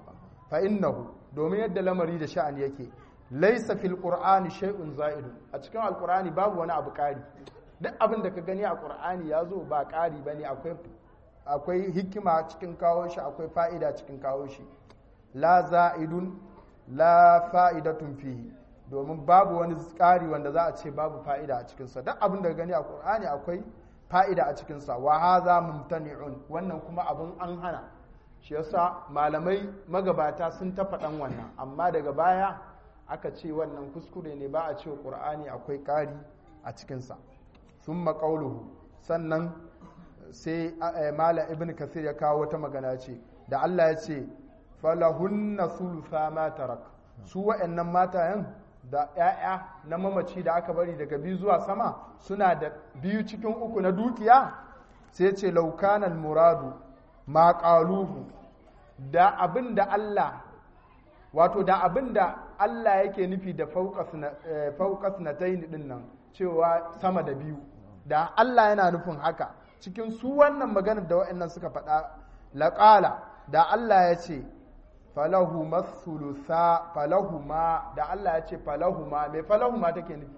fa innahu domin yadda lamari da sha'ani yake laisa fil qur'ani shay'un za'idun a cikin alqur'ani babu wani abu ƙari duk abin da ka gani a qur'ani ya zo ba ƙari bane akwai akwai hikima cikin kawo shi akwai fa'ida cikin kawo shi la za'idun la fa'idatun fihi domin babu wani ƙari wanda za a ce babu fa'ida a cikinsa duk abin da ka gani a qur'ani akwai fa'ida a cikinsa wa hadha mumtani'un wannan kuma abin an hana shi yasa malamai magabata sun ta faɗan wannan amma daga baya aka ce wannan kuskure ne ba a ce ƙur'ani akwai ƙari a cikinsa sun maƙauluhu sannan sai mala ibn kasir ya kawo wata magana ce da allah ya ce falahunna sulusa ma tarak su wa'annan matayen da 'ya'ya na mamaci da aka bari daga biyu zuwa sama suna da biyu cikin uku na dukiya sai ce laukanan muradu ma ƙaluhu da abin da Allah wato da abin da Allah yake nufi da faukas na taini din nan cewa sama da biyu da Allah yana nufin haka cikin su wannan maganar da wa'annan suka faɗa laƙala da Allah ya ce falahu masulusa falahu ma da Allah ya ce falahu ma mai falahu ma take nufi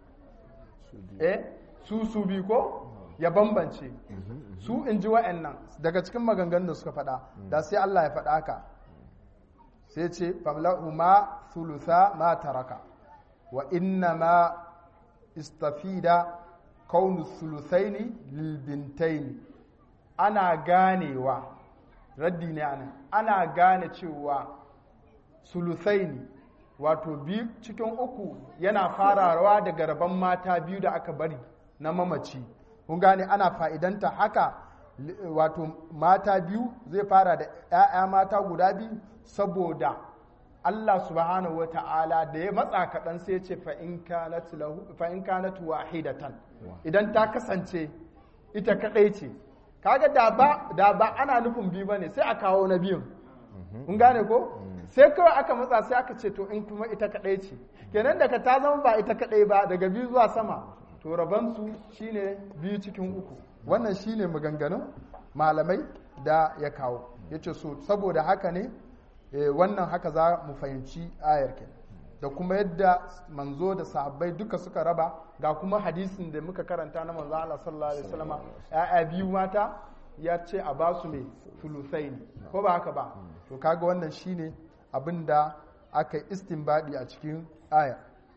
eh su su bi ko ya bambance su in ji wa'annan daga cikin maganganun da suka faɗa da sai Allah ya faɗa haka sai ce famla'u ma thulutha ma taraka wa inna ma istafida kaunu thuluthaini lil bintaini ana ganewa raddi ne anan ana gane cewa sulusaini wato biyu cikin uku yana farawa daga rabon mata biyu da aka bari na mamaci kun gane ana fa'idanta haka wato mata biyu zai fara da ‘ya'ya mata guda biyu saboda Allah subhanahu wa ta'ala da ya matsa kaɗan sai ce fa'in kanatu wahidatan idan ta kasance ita kaɗai ce kaga da ba ana nufin biyu ba ne sai a kawo na biyun kun gane ko sai kawai aka matsa sai aka ce to in kuma ita kaɗai ce kenan daga ta zama ba ita kaɗai ba daga biyu zuwa sama to rabansu shine biyu cikin uku wannan shine maganganun malamai da ya kawo ya ce so saboda haka ne wannan haka za mu fahimci ayar ke da kuma yadda manzo da sahabbai duka suka raba ga kuma hadisin da muka karanta na manzo Allah sallallahu alaihi wasallam ya'ya biyu mata ya ce a ba su ne sulusaini ko ba haka ba to kaga wannan shine abin da aka yi istinbadi a cikin ayar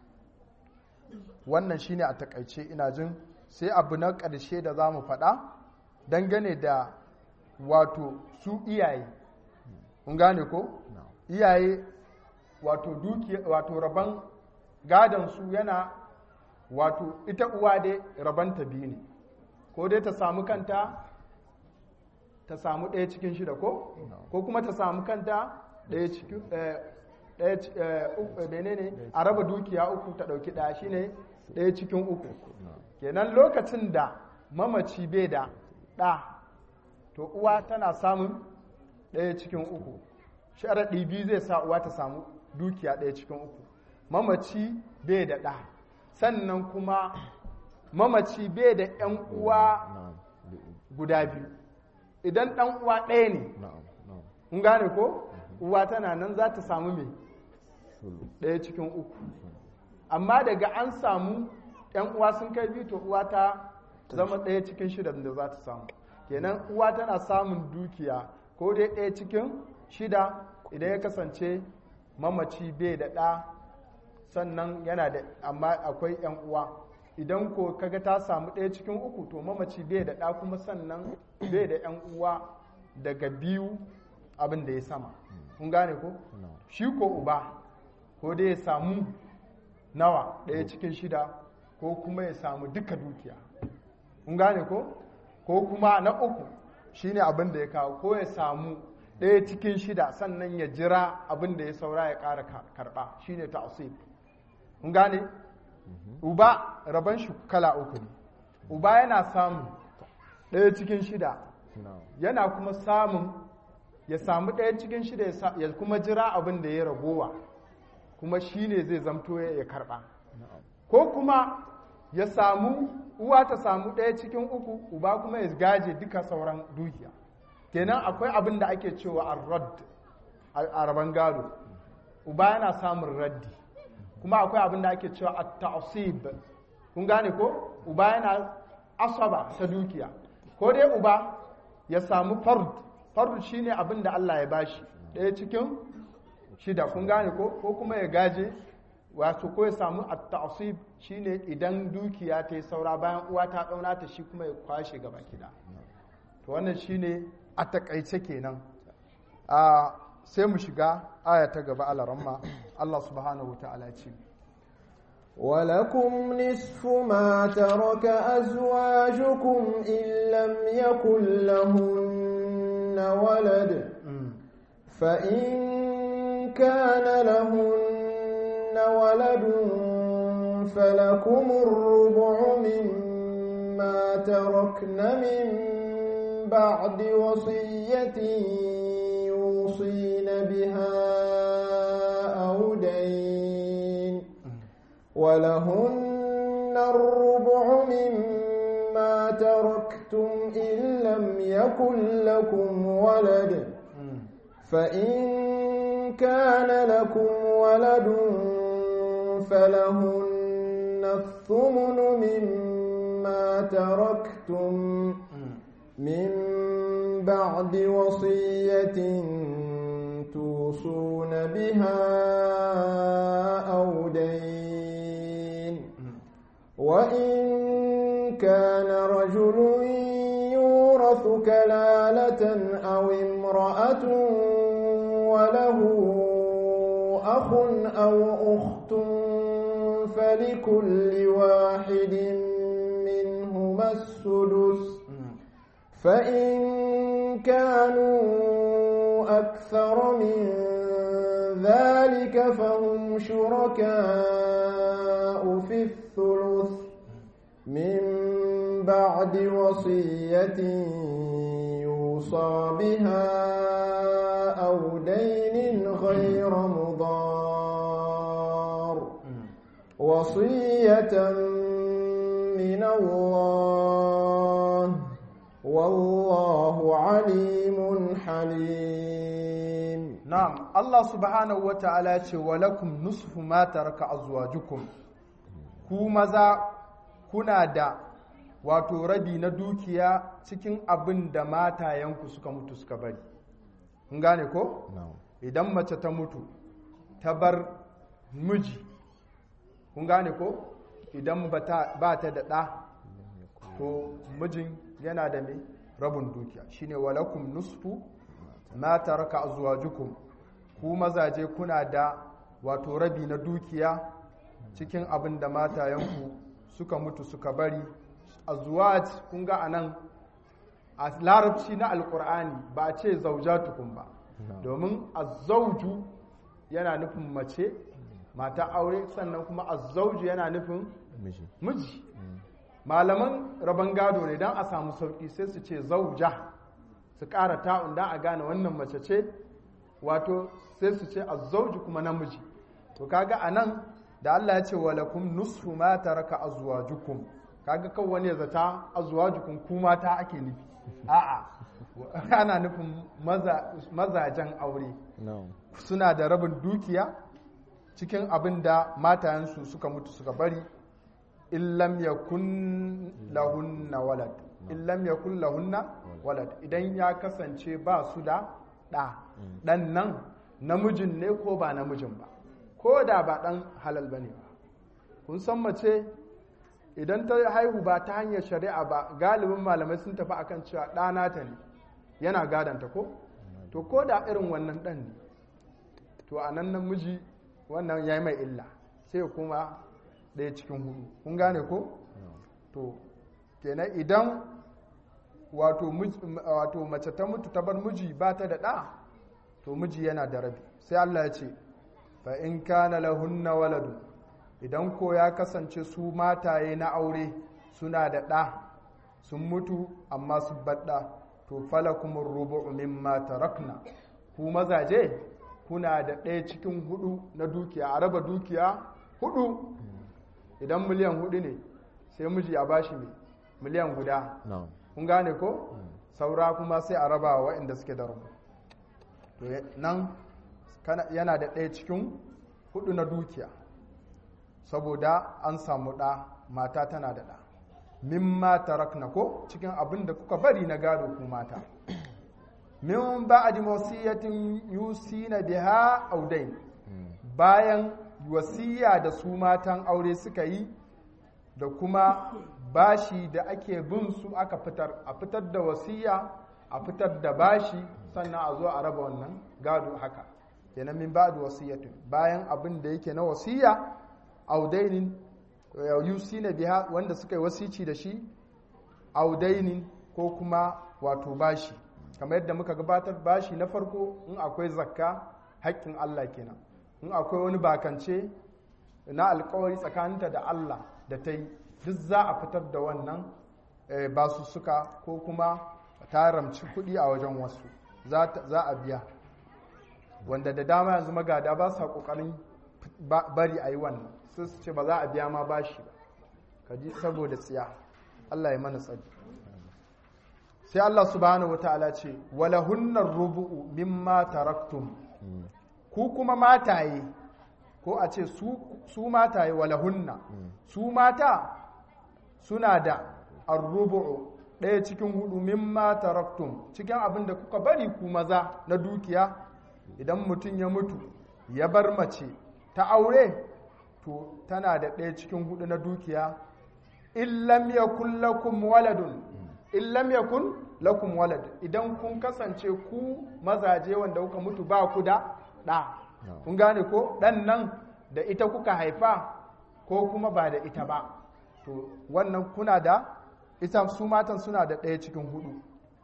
wannan shine a takaice ina jin sai abu na ƙarshe da za mu faɗa dangane da wato su iyaye kun gane ko iyaye wato duki wato rabon gadon su yana wato ita uwa dai rabanta biyu ne ko dai ta samu kanta ta samu ɗaya cikin shida ko ko kuma ta samu kanta ɗaya cikin ɗaya ne a raba dukiya uku ta ɗauki ɗaya shine ɗaya cikin uku kenan lokacin da mamaci bai da ɗa to uwa tana samun ɗaya cikin uku sharaɗi biyu zai sa uwa ta samu dukiya ɗaya cikin uku mamaci bai da ɗa sannan kuma mamaci bai da ‘yan uwa guda biyu idan ɗan uwa ɗaya ne kun gane ko uwa tana nan za ta samu mai ɗaya cikin uku amma daga an samu ‘yan uwa sun kai biyu to uwa ta zama ɗaya cikin shida da za ta samu kenan uwa tana samun dukiya ko dai ɗaya cikin shida idan ya kasance mamaci bai da ɗa sannan yana da amma akwai ‘yan uwa idan ko kaga ta samu ɗaya cikin uku to mamaci bai da ɗa kuma sannan bai da ‘yan uwa daga biyu abin da ya sama kun gane ko shi ko uba ko dai ya samu nawa ɗaya cikin shida ko kuma ya samu duka dukiya kun gane ko ko kuma na uku shine abin da ya kawo ko ya samu ɗaya cikin shida sannan ya jira abin da ya saura ya ƙara karɓa shine ta'asib kun gane uba rabon shi kala uku ne uba yana samun ɗaya cikin shida yana kuma samun ya samu ɗaya cikin shida ya kuma jira abin da ya ragowa kuma shi ne zai zamto ya karɓa ko kuma ya samu uwa ta samu ɗaya cikin uku uba kuma ya gaje duka sauran dukiya kenan akwai abin da ake cewa arrad a raban gado uba yana samun raddi kuma akwai abin da ake cewa at-ta'sib kun gane ko uba yana asaba ta dukiya ko dai uba ya samu fard fard shine abin da Allah ya bashi ɗaya cikin shida kun gane ko ko kuma ya gaje wato ko ya samu at-ta'sib shine idan dukiya ta yi saura bayan uwa ta dauna ta shi kuma ya kwashe gaba kida to wannan shine a takaice kenan a sai mu shiga aya ta gaba alaramma Allah subhanahu wataala ce ولكم نصف ما ترك أزواجكم إن لم يكن لهن ولد فإن كان لهن ولد فلكم الربع مما تركن من بعد وصية يوصين بها أو دين ولهن الربع مما تركتم إن لم يكن لكم ولد فإن كان لكم ولد فلهن الثمن مما تركتم من بعد وصية توصون بها أو دين وإن كان رجل يورث كلالة أو امرأة وله أخ أو أخت فلكل واحد منهما السدس فإن كانوا أكثر من ذلك فهم شركاء في الثلث من بعد وصية يوصى بها أو دين غير مضار وصية من الله والله عليم حليم na'am Allah subhanahu wata'ala ya ce walakum nusfu ma taraka azwajukum ku maza kuna da wato rabi na dukiya cikin abin da matayenku suka mutu suka bari kun gane ko na'am idan mace ta mutu ta bar miji kun gane ko idan ba ta ba ta da ɗa to mijin yana da mai rabin dukiya shine walakum nusfu ma taraka azwajukum ku mazaje kuna da wato rabi na dukiya cikin abin da matayenku suka mutu suka bari azwaj kun ga anan a larabci na alkur'ani ba a ce zaujatukum ba domin azzauju yana nufin mace mata aure sannan kuma azzauju yana nufin miji miji malaman rabon gado ne don a samu sauƙi sai su ce zauja su ƙara ta'un don a gane wannan mace ce wato sai su ce azzauji kuma namiji to kaga a nan da Allah ya ce walakum nusfu ma taraka azwajukum kaga kan wani ya zata azwajukum ku mata ake nufi a'a ana nufin maza- mazajen aure na'am suna da rabin dukiya cikin abin da matayensu suka mutu suka bari illam yakun lahunna walad illam yakun lahunna walad idan ya kasance ba su da ɗa ɗan nan namijin ne ko ba namijin ba ko da ba ɗan halal ba ne ba kun san mace idan ta haihu ba ta hanyar shari'a ba galibin malamai sun tafi akan cewa ɗana ta ne yana gadanta ko to ko da irin wannan ɗan ne to a nan namiji wannan ya yi mai illa sai ya kuma ɗaya cikin hudu kun gane ko to kenan idan wato mij- wato mace ta mutu ta bar miji ba ta da ɗa to miji yana da rabi sai Allah ya ce fa in kana lahunna waladu idan ko ya kasance su mataye na aure suna da ɗa sun mutu amma su baɗa to falakumur rubu'u mimma tarakna ku mazaje kuna da ɗaya cikin hudu na dukiya a raba dukiya hudu idan miliyan hudu ne sai miji a bashi mai miliyan guda na'am kun gane ko saura kuma sai a raba wa waɗanda suke da rabu to nan yana da ɗaya cikin hudu na dukiya saboda an samu ɗa mata tana da ɗa mimma tarakna ko cikin abin da kuka bari na gado ku mata min ba'di wasiyatin yusina biha audain bayan wasiya da su matan aure suka yi da kuma bashi da ake bin su aka fitar a fitar da wasiya a fitar da bashi sannan a zo a raba wannan gado haka kenan min ba'di wasiyatin bayan abin da yake na wasiya audainin yusina biha wanda suka yi wasici da shi audainin ko kuma wato bashi kamar yadda muka gabatar bashi na farko in akwai zakka haƙƙin Allah kenan in akwai wani bakance na alkawari tsakaninta da Allah da ta yi duk za a fitar da wannan basu suka ko kuma ta ramci kuɗi a wajen wasu za a biya wanda da dama yanzu magada ba sa ƙoƙarin bari a yi wannan sai su ce ba za a biya ma bashi ba ka ji saboda tsiya Allah ya mana tsari sai Allah subhanahu wata'ala ce wala hunnar rubu'u mimma taraktum ku kuma mataye ko a ce su mataye wala hunna su mata suna da arrubu'u ɗaya cikin hudu mimma taraktum cikin abin da kuka bari ku maza na dukiya idan mutum ya mutu ya bar mace ta aure to tana da ɗaya cikin hudu na dukiya illam yakun lakum waladun illam yakun lakum walad idan kun kasance ku mazaje wanda kuka mutu ba ku da ɗa kun gane ko ɗan nan da ita kuka haifa ko kuma ba da ita ba to wannan kuna da ita su matan suna da ɗaya cikin hudu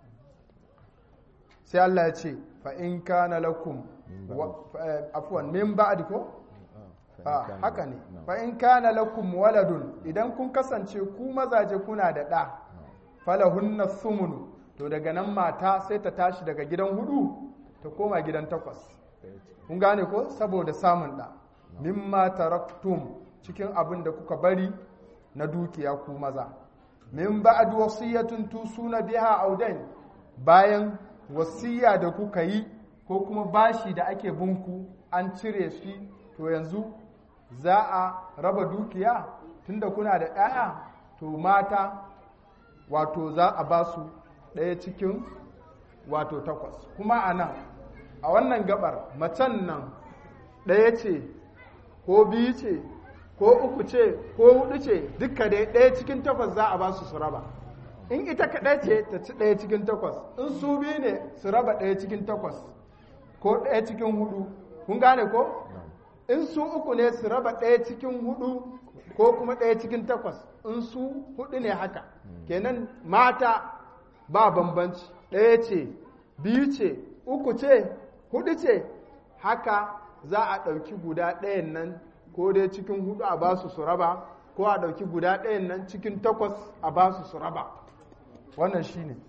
sai Allah ya ce fa in kana lakum afwan min ba'd ko haka ne fa in kana lakum waladun idan kun kasance ku mazaje kuna da ɗa falahunna sumunu to daga nan mata sai ta tashi daga gidan hudu ta koma gidan takwas kun gane ko saboda samun ɗa mimma taraktum cikin abin da kuka bari na dukiya ku maza min ba'd wasiyatun tusuna biha audain bayan wasiya da kuka yi ko kuma bashi da ake bunku an cire shi to yanzu za a raba dukiya tunda kuna da ɗaya to mata wato za a ba su ɗaya cikin wato takwas kuma a nan a wannan gabar macen nan ɗaya ce ko biyu ce ko uku ce ko hudu ce duka dai ɗaya cikin takwas za a ba su su raba in ita kaɗai ce ta ci ɗaya cikin takwas in su biyu ne su raba ɗaya cikin takwas ko ɗaya cikin hudu kun gane ko in su uku ne su raba ɗaya cikin hudu ko kuma ɗaya cikin takwas in su hudu ne haka kenan mata ba bambanci ɗaya ce biyu ce uku ce hudu ce haka za a ɗauki guda ɗayan nan ko dai cikin hudu a basu su raba ko a ɗauki guda ɗayan nan cikin takwas a basu su raba wannan shi ne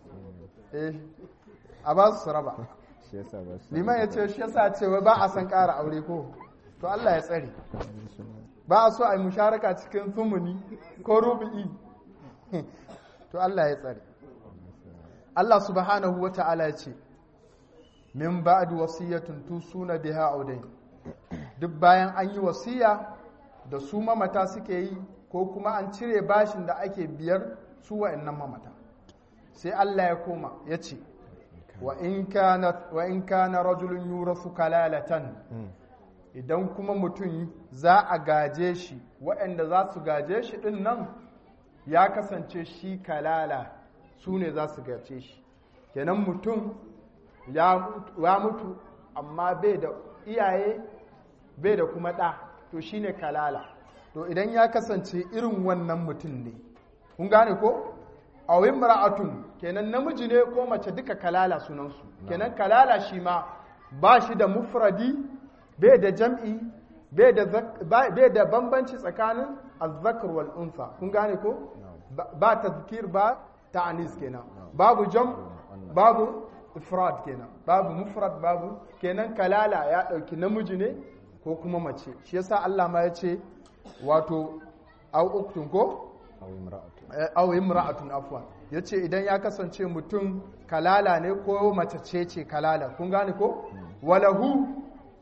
a basu su raba liman ya ce shi yasa cewa ba a san ƙara aure ko to Allah ya tsare ba a so a yi musharaka cikin sumuni ko rubu'i to Allah ya tsare Allah subhanahu wa ta'ala ya ce min ba'd wasiyatun tusuna biha audain duk bayan an yi wasiya da su mamata suke yi ko kuma an cire bashin da ake biyar su wa'annan mamata sai Allah ya koma ya ce wa in kana rajulun yurasu kalalatan idan kuma mutum za a gaje shi waɗanda za su gaje shi ɗin nan ya kasance shi kalala su ne za su gaje shi kenan mutum ya mutu amma bai da iyaye bai da kuma ɗa to shi ne kalala to idan ya kasance irin wannan mutum ne kun gane ko a ra'atun kenan namiji ne ko mace duka kalala sunansu kenan kalala shi ma ba shi da mufradi bai da jam'i bai da bambanci tsakanin azzakar wal unsa kun gane ko ba tazkir ba ta'anis kenan babu jam babu ifrad kenan babu mufrad babu kenan kalala ya dauki namiji ne ko kuma mace shi yasa Allah ma ya ce wato au uktun ko au imra'atun afwan yace idan ya kasance mutum kalala ne ko mace ce ce kalala kun gane ko walahu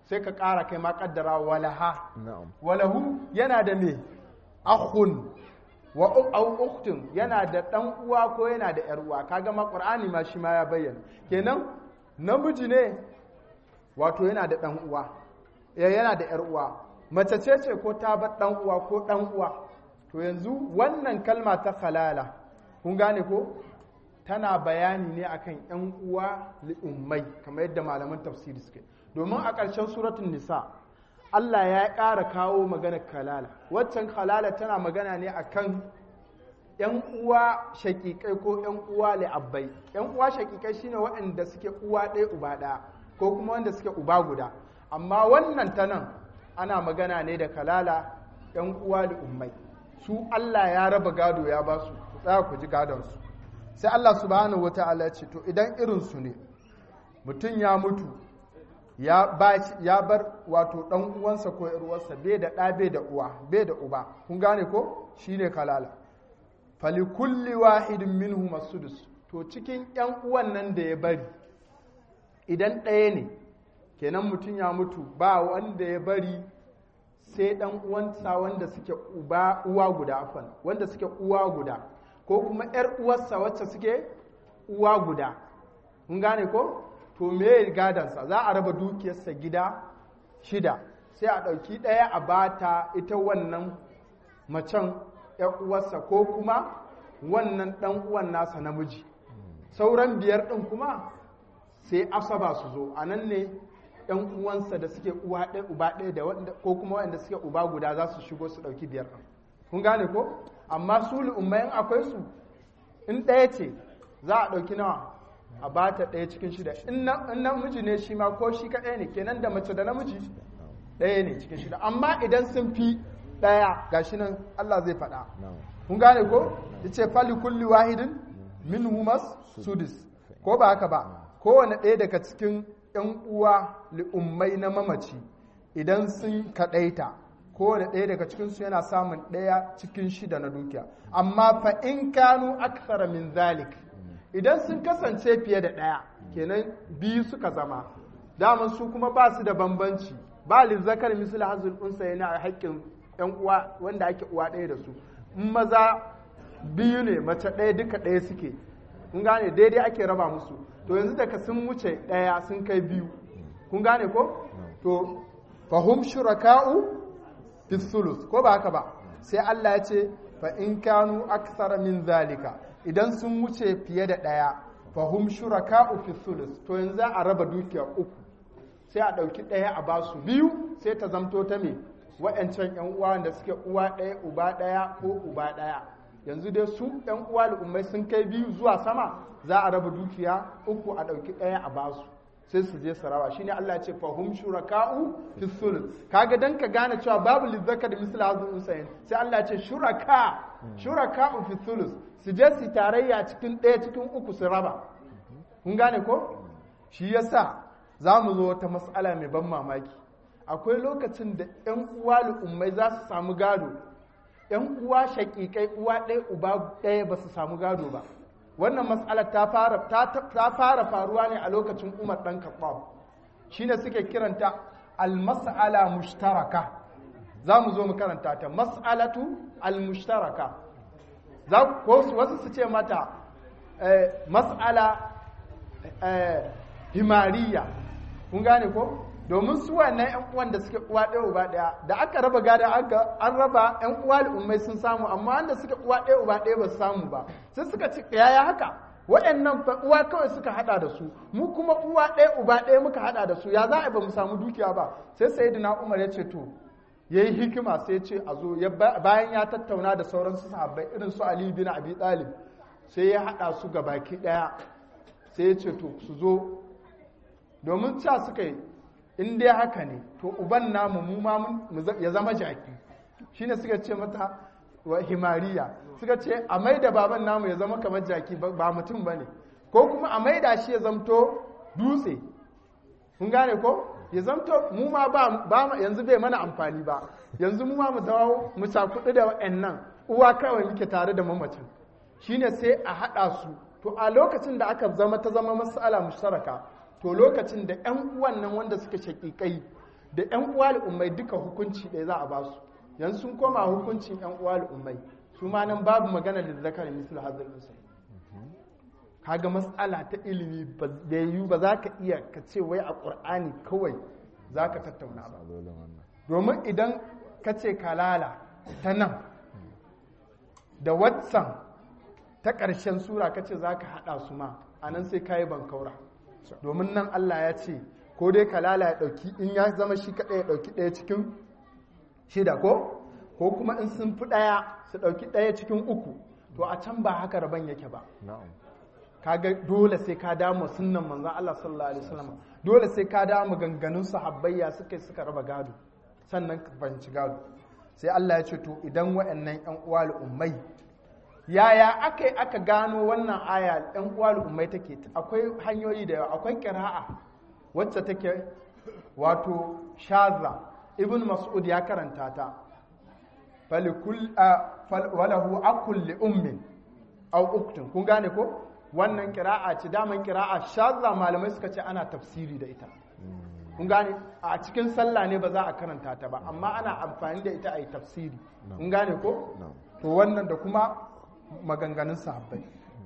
sai ka ƙara kai ma ƙaddara walaha na'am walahu yana da me akhun wa u- au ukhtun yana da dan uwa ko yana da yar uwa kaga ma qur'ani ma shi ma ya bayyana kenan namiji ne wato yana da dan uwa ya yana da yar uwa mace ce ce ko ta bar dan uwa ko dan uwa to yanzu wannan kalma ta halala kun gane ko tana bayani ne akan yan uwa li'ummai kamar yadda malaman tafsiri suke domin a ƙarshen suratul nisa Allah ya ƙara kawo maganar kalala waccan kalala tana magana ne akan yan uwa shakikai ko yan uwa li'abbai yan uwa shakikai shine waɗanda suke uwa ɗaya uba ɗaya ko kuma wanda suke uba guda amma wannan ta nan ana magana ne da kalala yan uwa li'ummai su Allah ya raba gado ya ba su ku tsaya ku ji gadonsu sai Allah subhanahu wata'ala ya ce to idan irinsu ne mutum ya mutu ya ba ya bar wato dan uwansa ko yar uwarsa bai da ɗa bai da uwa bai da uba kun gane ko shine kalala fali kulli wahidin minhum as-sudus to cikin yan uwan nan da ya bari idan ɗaya ne kenan mutum ya mutu ba wanda ya bari sai dan uwansa wanda suke uba uwa guda afan wanda suke uwa guda ko kuma yar uwarsa wacce suke uwa guda kun gane ko to me gadansa za a raba dukiyarsa gida shida sai a ɗauki ɗaya a bata ita wannan macen ‘yan uwarsa ko kuma wannan ɗan uwan nasa namiji sauran biyar ɗin kuma sai asaba su zo a nan ne ‘yan uwansa da suke uwa ɗaya uba ɗaya da wanda ko kuma wanda suke uba guda za su shigo su ɗauki biyar ɗin kun gane ko amma su lu'ummayin akwai su in ɗaya ce za a ɗauki nawa a ba ta ɗaya cikin shida in namiji ne shi ma ko shi kaɗai ne kenan da mace da namiji ɗaya ne cikin shida amma idan sun fi ɗaya ga shi nan Allah zai faɗa na'am kun gane ko ya ce fali kulli wahidin min humas sudis ko ba haka ba kowane ɗaya daga cikin ‘yan uwa li'ummai na mamaci idan sun kaɗaita kowane ɗaya daga cikinsu yana samun ɗaya cikin shida na dukiya amma fa in kanu aksara min zalik idan sun kasance fiye da ɗaya kenan biyu suka zama daman su kuma ba su da bambanci ba lizzakar misal hazul unsa yana a haƙƙin yan uwa wanda ake uwa ɗaya da su in maza biyu ne mace ɗaya duka ɗaya suke kun gane daidai ake raba musu to yanzu daga sun wuce ɗaya sun kai biyu kun gane ko to fahum shuraka'u fi sulus ko ba haka ba sai Allah ya ce fa in kanu aksara min zalika idan sun wuce fiye da ɗaya fahum shuraka'u fi sulus to yanzu za a raba dukiya uku sai a ɗauki ɗaya a basu biyu sai ta zamto ta me wa'yancan yan uwa da suke uwa ɗaya uba ɗaya ko uba ɗaya yanzu dai su yan uwa al'ummai sun kai biyu zuwa sama za a raba dukiya uku a ɗauki ɗaya a basu sai su je su rawa shine Allah ya ce fahum shuraka'u fi sulus kaga dan ka gane cewa babu lizzaka da misal hazun usayn sai Allah ya ce shuraka shuraka'u fi sulus su je su tarayya cikin ɗaya cikin uku su raba kun gane ko shi yasa za mu zo wata mas'ala mai ban mamaki akwai lokacin da 'yan uwa al'ummai za su samu gado 'yan uwa shaƙiƙai uwa ɗaya uba ɗaya ba su samu gado ba wannan mas'alar ta fara ta fara faruwa ne a lokacin Umar dan Khattab shine suke kiranta al-mas'ala mushtaraka za mu zo mu karanta ta mas'alatu al-mushtaraka za ko wasu su ce mata mas'ala himariya kun gane ko domin su wannan yan uwan da suke uwa ɗaya uba ɗaya da aka raba gada aka an raba yan uwa al'ummai sun samu amma wanda suke uwa ɗaya uba ɗaya ba su samu ba sai suka ci yaya haka waɗannan uwa kawai suka hada da su mu kuma uwa ɗaya uba ɗaya muka hada da su ya za a ba mu samu dukiya ba sai sayyidina umar ya ce to yayi hikima sai ce a zo bayan ya tattauna da sauran su sahabbai irin su ali bin abi talib sai ya hada su ga baki ɗaya sai ya ce to su zo domin ca suka yi in dai haka ne to uban namu mu ma ya zama jaki shine suka ce mata wa himariya suka ce a maida baban namu ya zama kamar jaki ba mutum ba ne ko kuma a maida shi ya zamto dutse kun gane ko ya zamto mu ma ba yanzu bai mana amfani ba yanzu mu ma mu dawo mu cakudu da wa'annan uwa kawai muke tare da mamacin shine sai a haɗa su to a lokacin da aka zama ta zama mas'ala mushtaraka to lokacin da 'yan uwan nan wanda suka shaƙiƙai da yan uwa ummai duka hukunci ɗaya za a ba su yanzu sun koma hukuncin yan uwa ummai su ma nan babu magana da zakar misal hazal usai kaga matsala ta ilimi ba da yiwu ba za ka iya ka ce wai a ƙur'ani kawai za ka tattauna ba Matsalolin wannan. domin idan ka ce kalala ta nan da watsan ta ƙarshen sura ka ce za ka haɗa su ma a nan sai ka yi bankaura domin nan Allah ya ce ko dai kalala ya ɗauki in ya zama shi kaɗai ya ɗauki ɗaya cikin shida ko ko kuma in sun fi ɗaya su ɗauki ɗaya cikin uku to a can ba haka rabon yake ba Na'am. kaga dole sai ka damu sunnan manzon Allah sallallahu alaihi wasallam dole sai ka damu ganganun sahabbayya suka suka raba gado sannan ka fahimci gado sai Allah ya ce to idan waɗannan ƴan uwa ummai yaya aka aka gano wannan aya ƴan uwa ummai take akwai hanyoyi da yawa akwai qira'a wacce take wato shaza ibn mas'ud ya karanta ta falikul walahu akul li ummin aw uktun kun gane ko wannan kira'a ce daman kira'a shazza malamai suka ce ana tafsiri da ita kun gane a cikin sallah ne ba za a karanta ta ba amma ana amfani da ita a yi tafsiri kun gane ko Na'am. to wannan da kuma maganganun sahabbai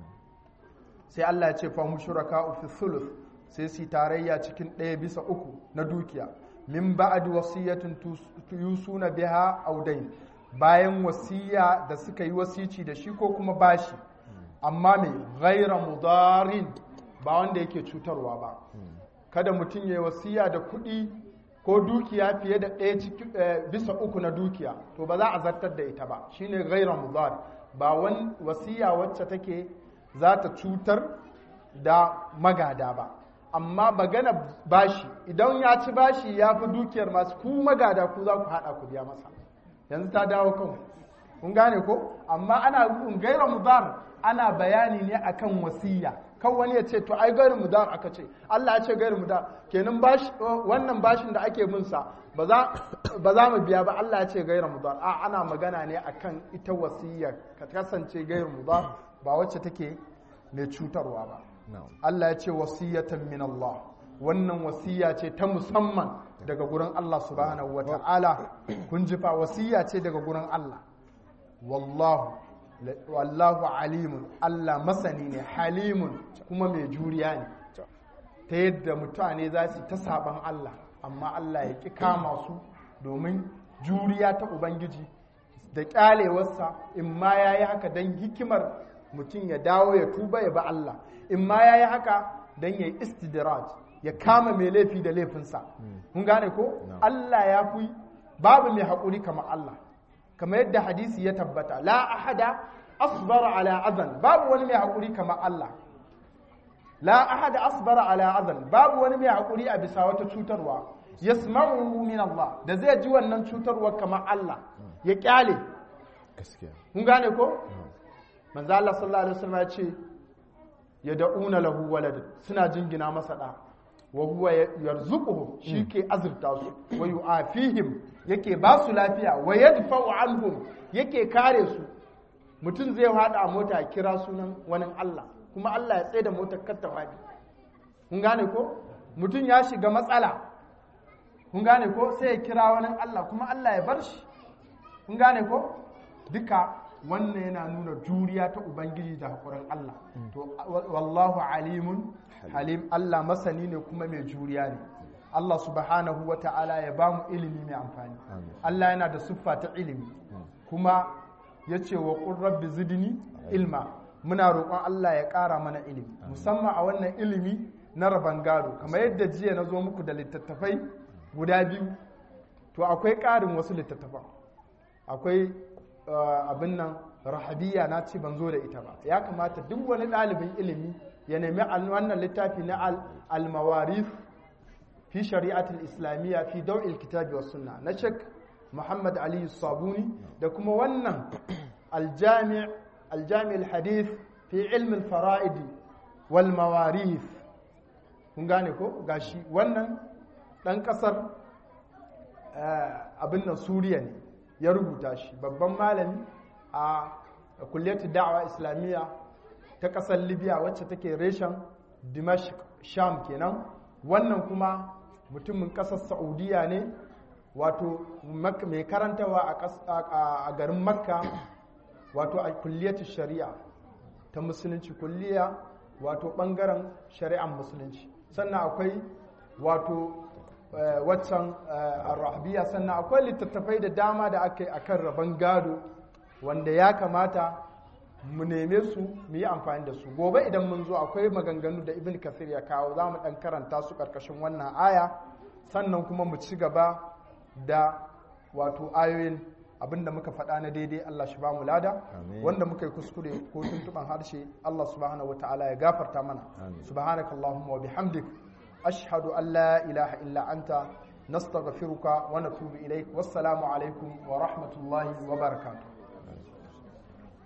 sai Allah ya ce fa hum shuraka fi thuluth sai su yi tarayya cikin ɗaya bisa uku na dukiya min ba'd wasiyatin tus- yusuna biha aw dayn bayan wasiya da suka yi wasici da shi ko kuma bashi amma mai ghaira mudarin ba wanda yake cutarwa ba kada mutum ya yi wasiya da kuɗi ko dukiya fiye da ɗaya ciki- eh, bisa uku na dukiya to ba za a zartar da ita ba shine ghaira mudar ba wani wasiya wacce take za ta cutar da magada ba amma magana bashi idan ya ci bashi ya fi dukiyar masu ku magada ku za ku haɗa ku biya masa yanzu ta dawo kan kun gane ko amma ana gaira mudar ana bayani ne akan wasiya kan wani ya ce to ai gairu mudar aka ce Allah ya ce gairu mudar kenan bashi wannan bashin da ake bin sa ba za ba za mu biya ba Allah ya ce gairu mudar a ana magana ne akan ita wasiya ka kasance gairu mudar ba wacce take mai cutarwa ba Na'am. Allah ya ce wasiyatan min Allah wannan wasiya ce ta musamman daga gurin Allah subhanahu wa ta'ala kun ji fa wasiya ce daga gurin Allah wallahu wallahu alimun Allah masani ne halimun kuma mai juriya ne ta yadda mutane za su ta saban Allah amma Allah ya ƙi kama su domin juriya ta Ubangiji da ƙyalewarsa in ma ya yi haka don hikimar mutum ya dawo ya tuba ya ba Allah in ma ya yi haka don ya yi istidraj ya kama mai laifi da laifinsa mun gane ko Allah ya fi babu mai haƙuri kamar Allah kamar yadda hadisi ya tabbata la ahada asbara ala azan babu wani mai haƙuri kamar Allah la ahada asbara ala azan babu wani mai haƙuri a bisa wata cutarwa yasma'uhu min Allah da zai ji wannan cutarwa kamar Allah ya kyale Gaskiya. kun gane ko manzo Allah sallallahu alaihi wasallam ya ce ya da'una lahu walad suna jingina masa da wa huwa yarzuquhum shi ke azurta su wa yu'afihim yake ba su lafiya wa yadfa'u anhum yake kare su mutum zai hada a mota ya kira sunan wani Allah kuma Allah ya tsaye da motar kar ta fadi kun gane ko mutum ya shiga matsala kun gane ko sai ya kira wani Allah kuma Allah ya bar shi kun gane ko duka wannan yana nuna juriya ta ubangiji da haƙurin Allah to wallahu alimun halim Allah masani ne kuma mai juriya ne Allah subhanahu wa ta'ala ya ba mu ilimi mai amfani Allah yana da siffa ta ilimi kuma ya ce wa ƙun rabbi zidni ilma muna roƙon Allah ya ƙara mana ilimi musamman a wannan ilimi na rabon gado kamar yadda jiya na zo muku da littattafai guda biyu to akwai ƙarin wasu littattafan akwai abin nan rahabiya na ce ban zo da ita ba ya kamata duk wani ɗalibin ilimi ya nemi wannan littafi na al-mawarif fi shari'atul islamiyya fi daw'il kitabi was sunna na Sheikh Muhammad Ali Sabuni da kuma wannan al-jami' al-jami' al-hadith fi ilm al-fara'id wal mawarif kun gane ko gashi wannan dan kasar abin nan Suriya ne ya rubuta shi babban malami a kulliyar da'awa islamiyya ta ƙasar libya wacce take reshen dimashq sham kenan wannan kuma mutumin ƙasar saudiya ne wato mak- mai karantawa a ƙas- a a garin makka wato a kulliyatu shari'a ta musulunci kulliya wato ɓangaren shari'ar musulunci sannan akwai wato eh, waccan eh, arrahabiya sannan akwai littattafai da dama da aka yi akan rabon gado wanda ya kamata mu neme su mu yi amfani da su gobe idan mun zo akwai maganganu da ibn kasir ya kawo za mu ɗan karanta su ƙarƙashin wannan aya sannan kuma mu ci gaba da wato ayoyin abinda muka faɗa na daidai Allah shi ba mu lada Amin. wanda muka yi kuskure ko tuntuɓan harshe Allah subhanahu wa ta'ala ya gafarta mana Amin. subhanakallahumma wa bihamdik ashhadu an la ilaha illa anta nastaghfiruka wa natubu ilaik wassalamu alaikum wa rahmatullahi wa barakatuh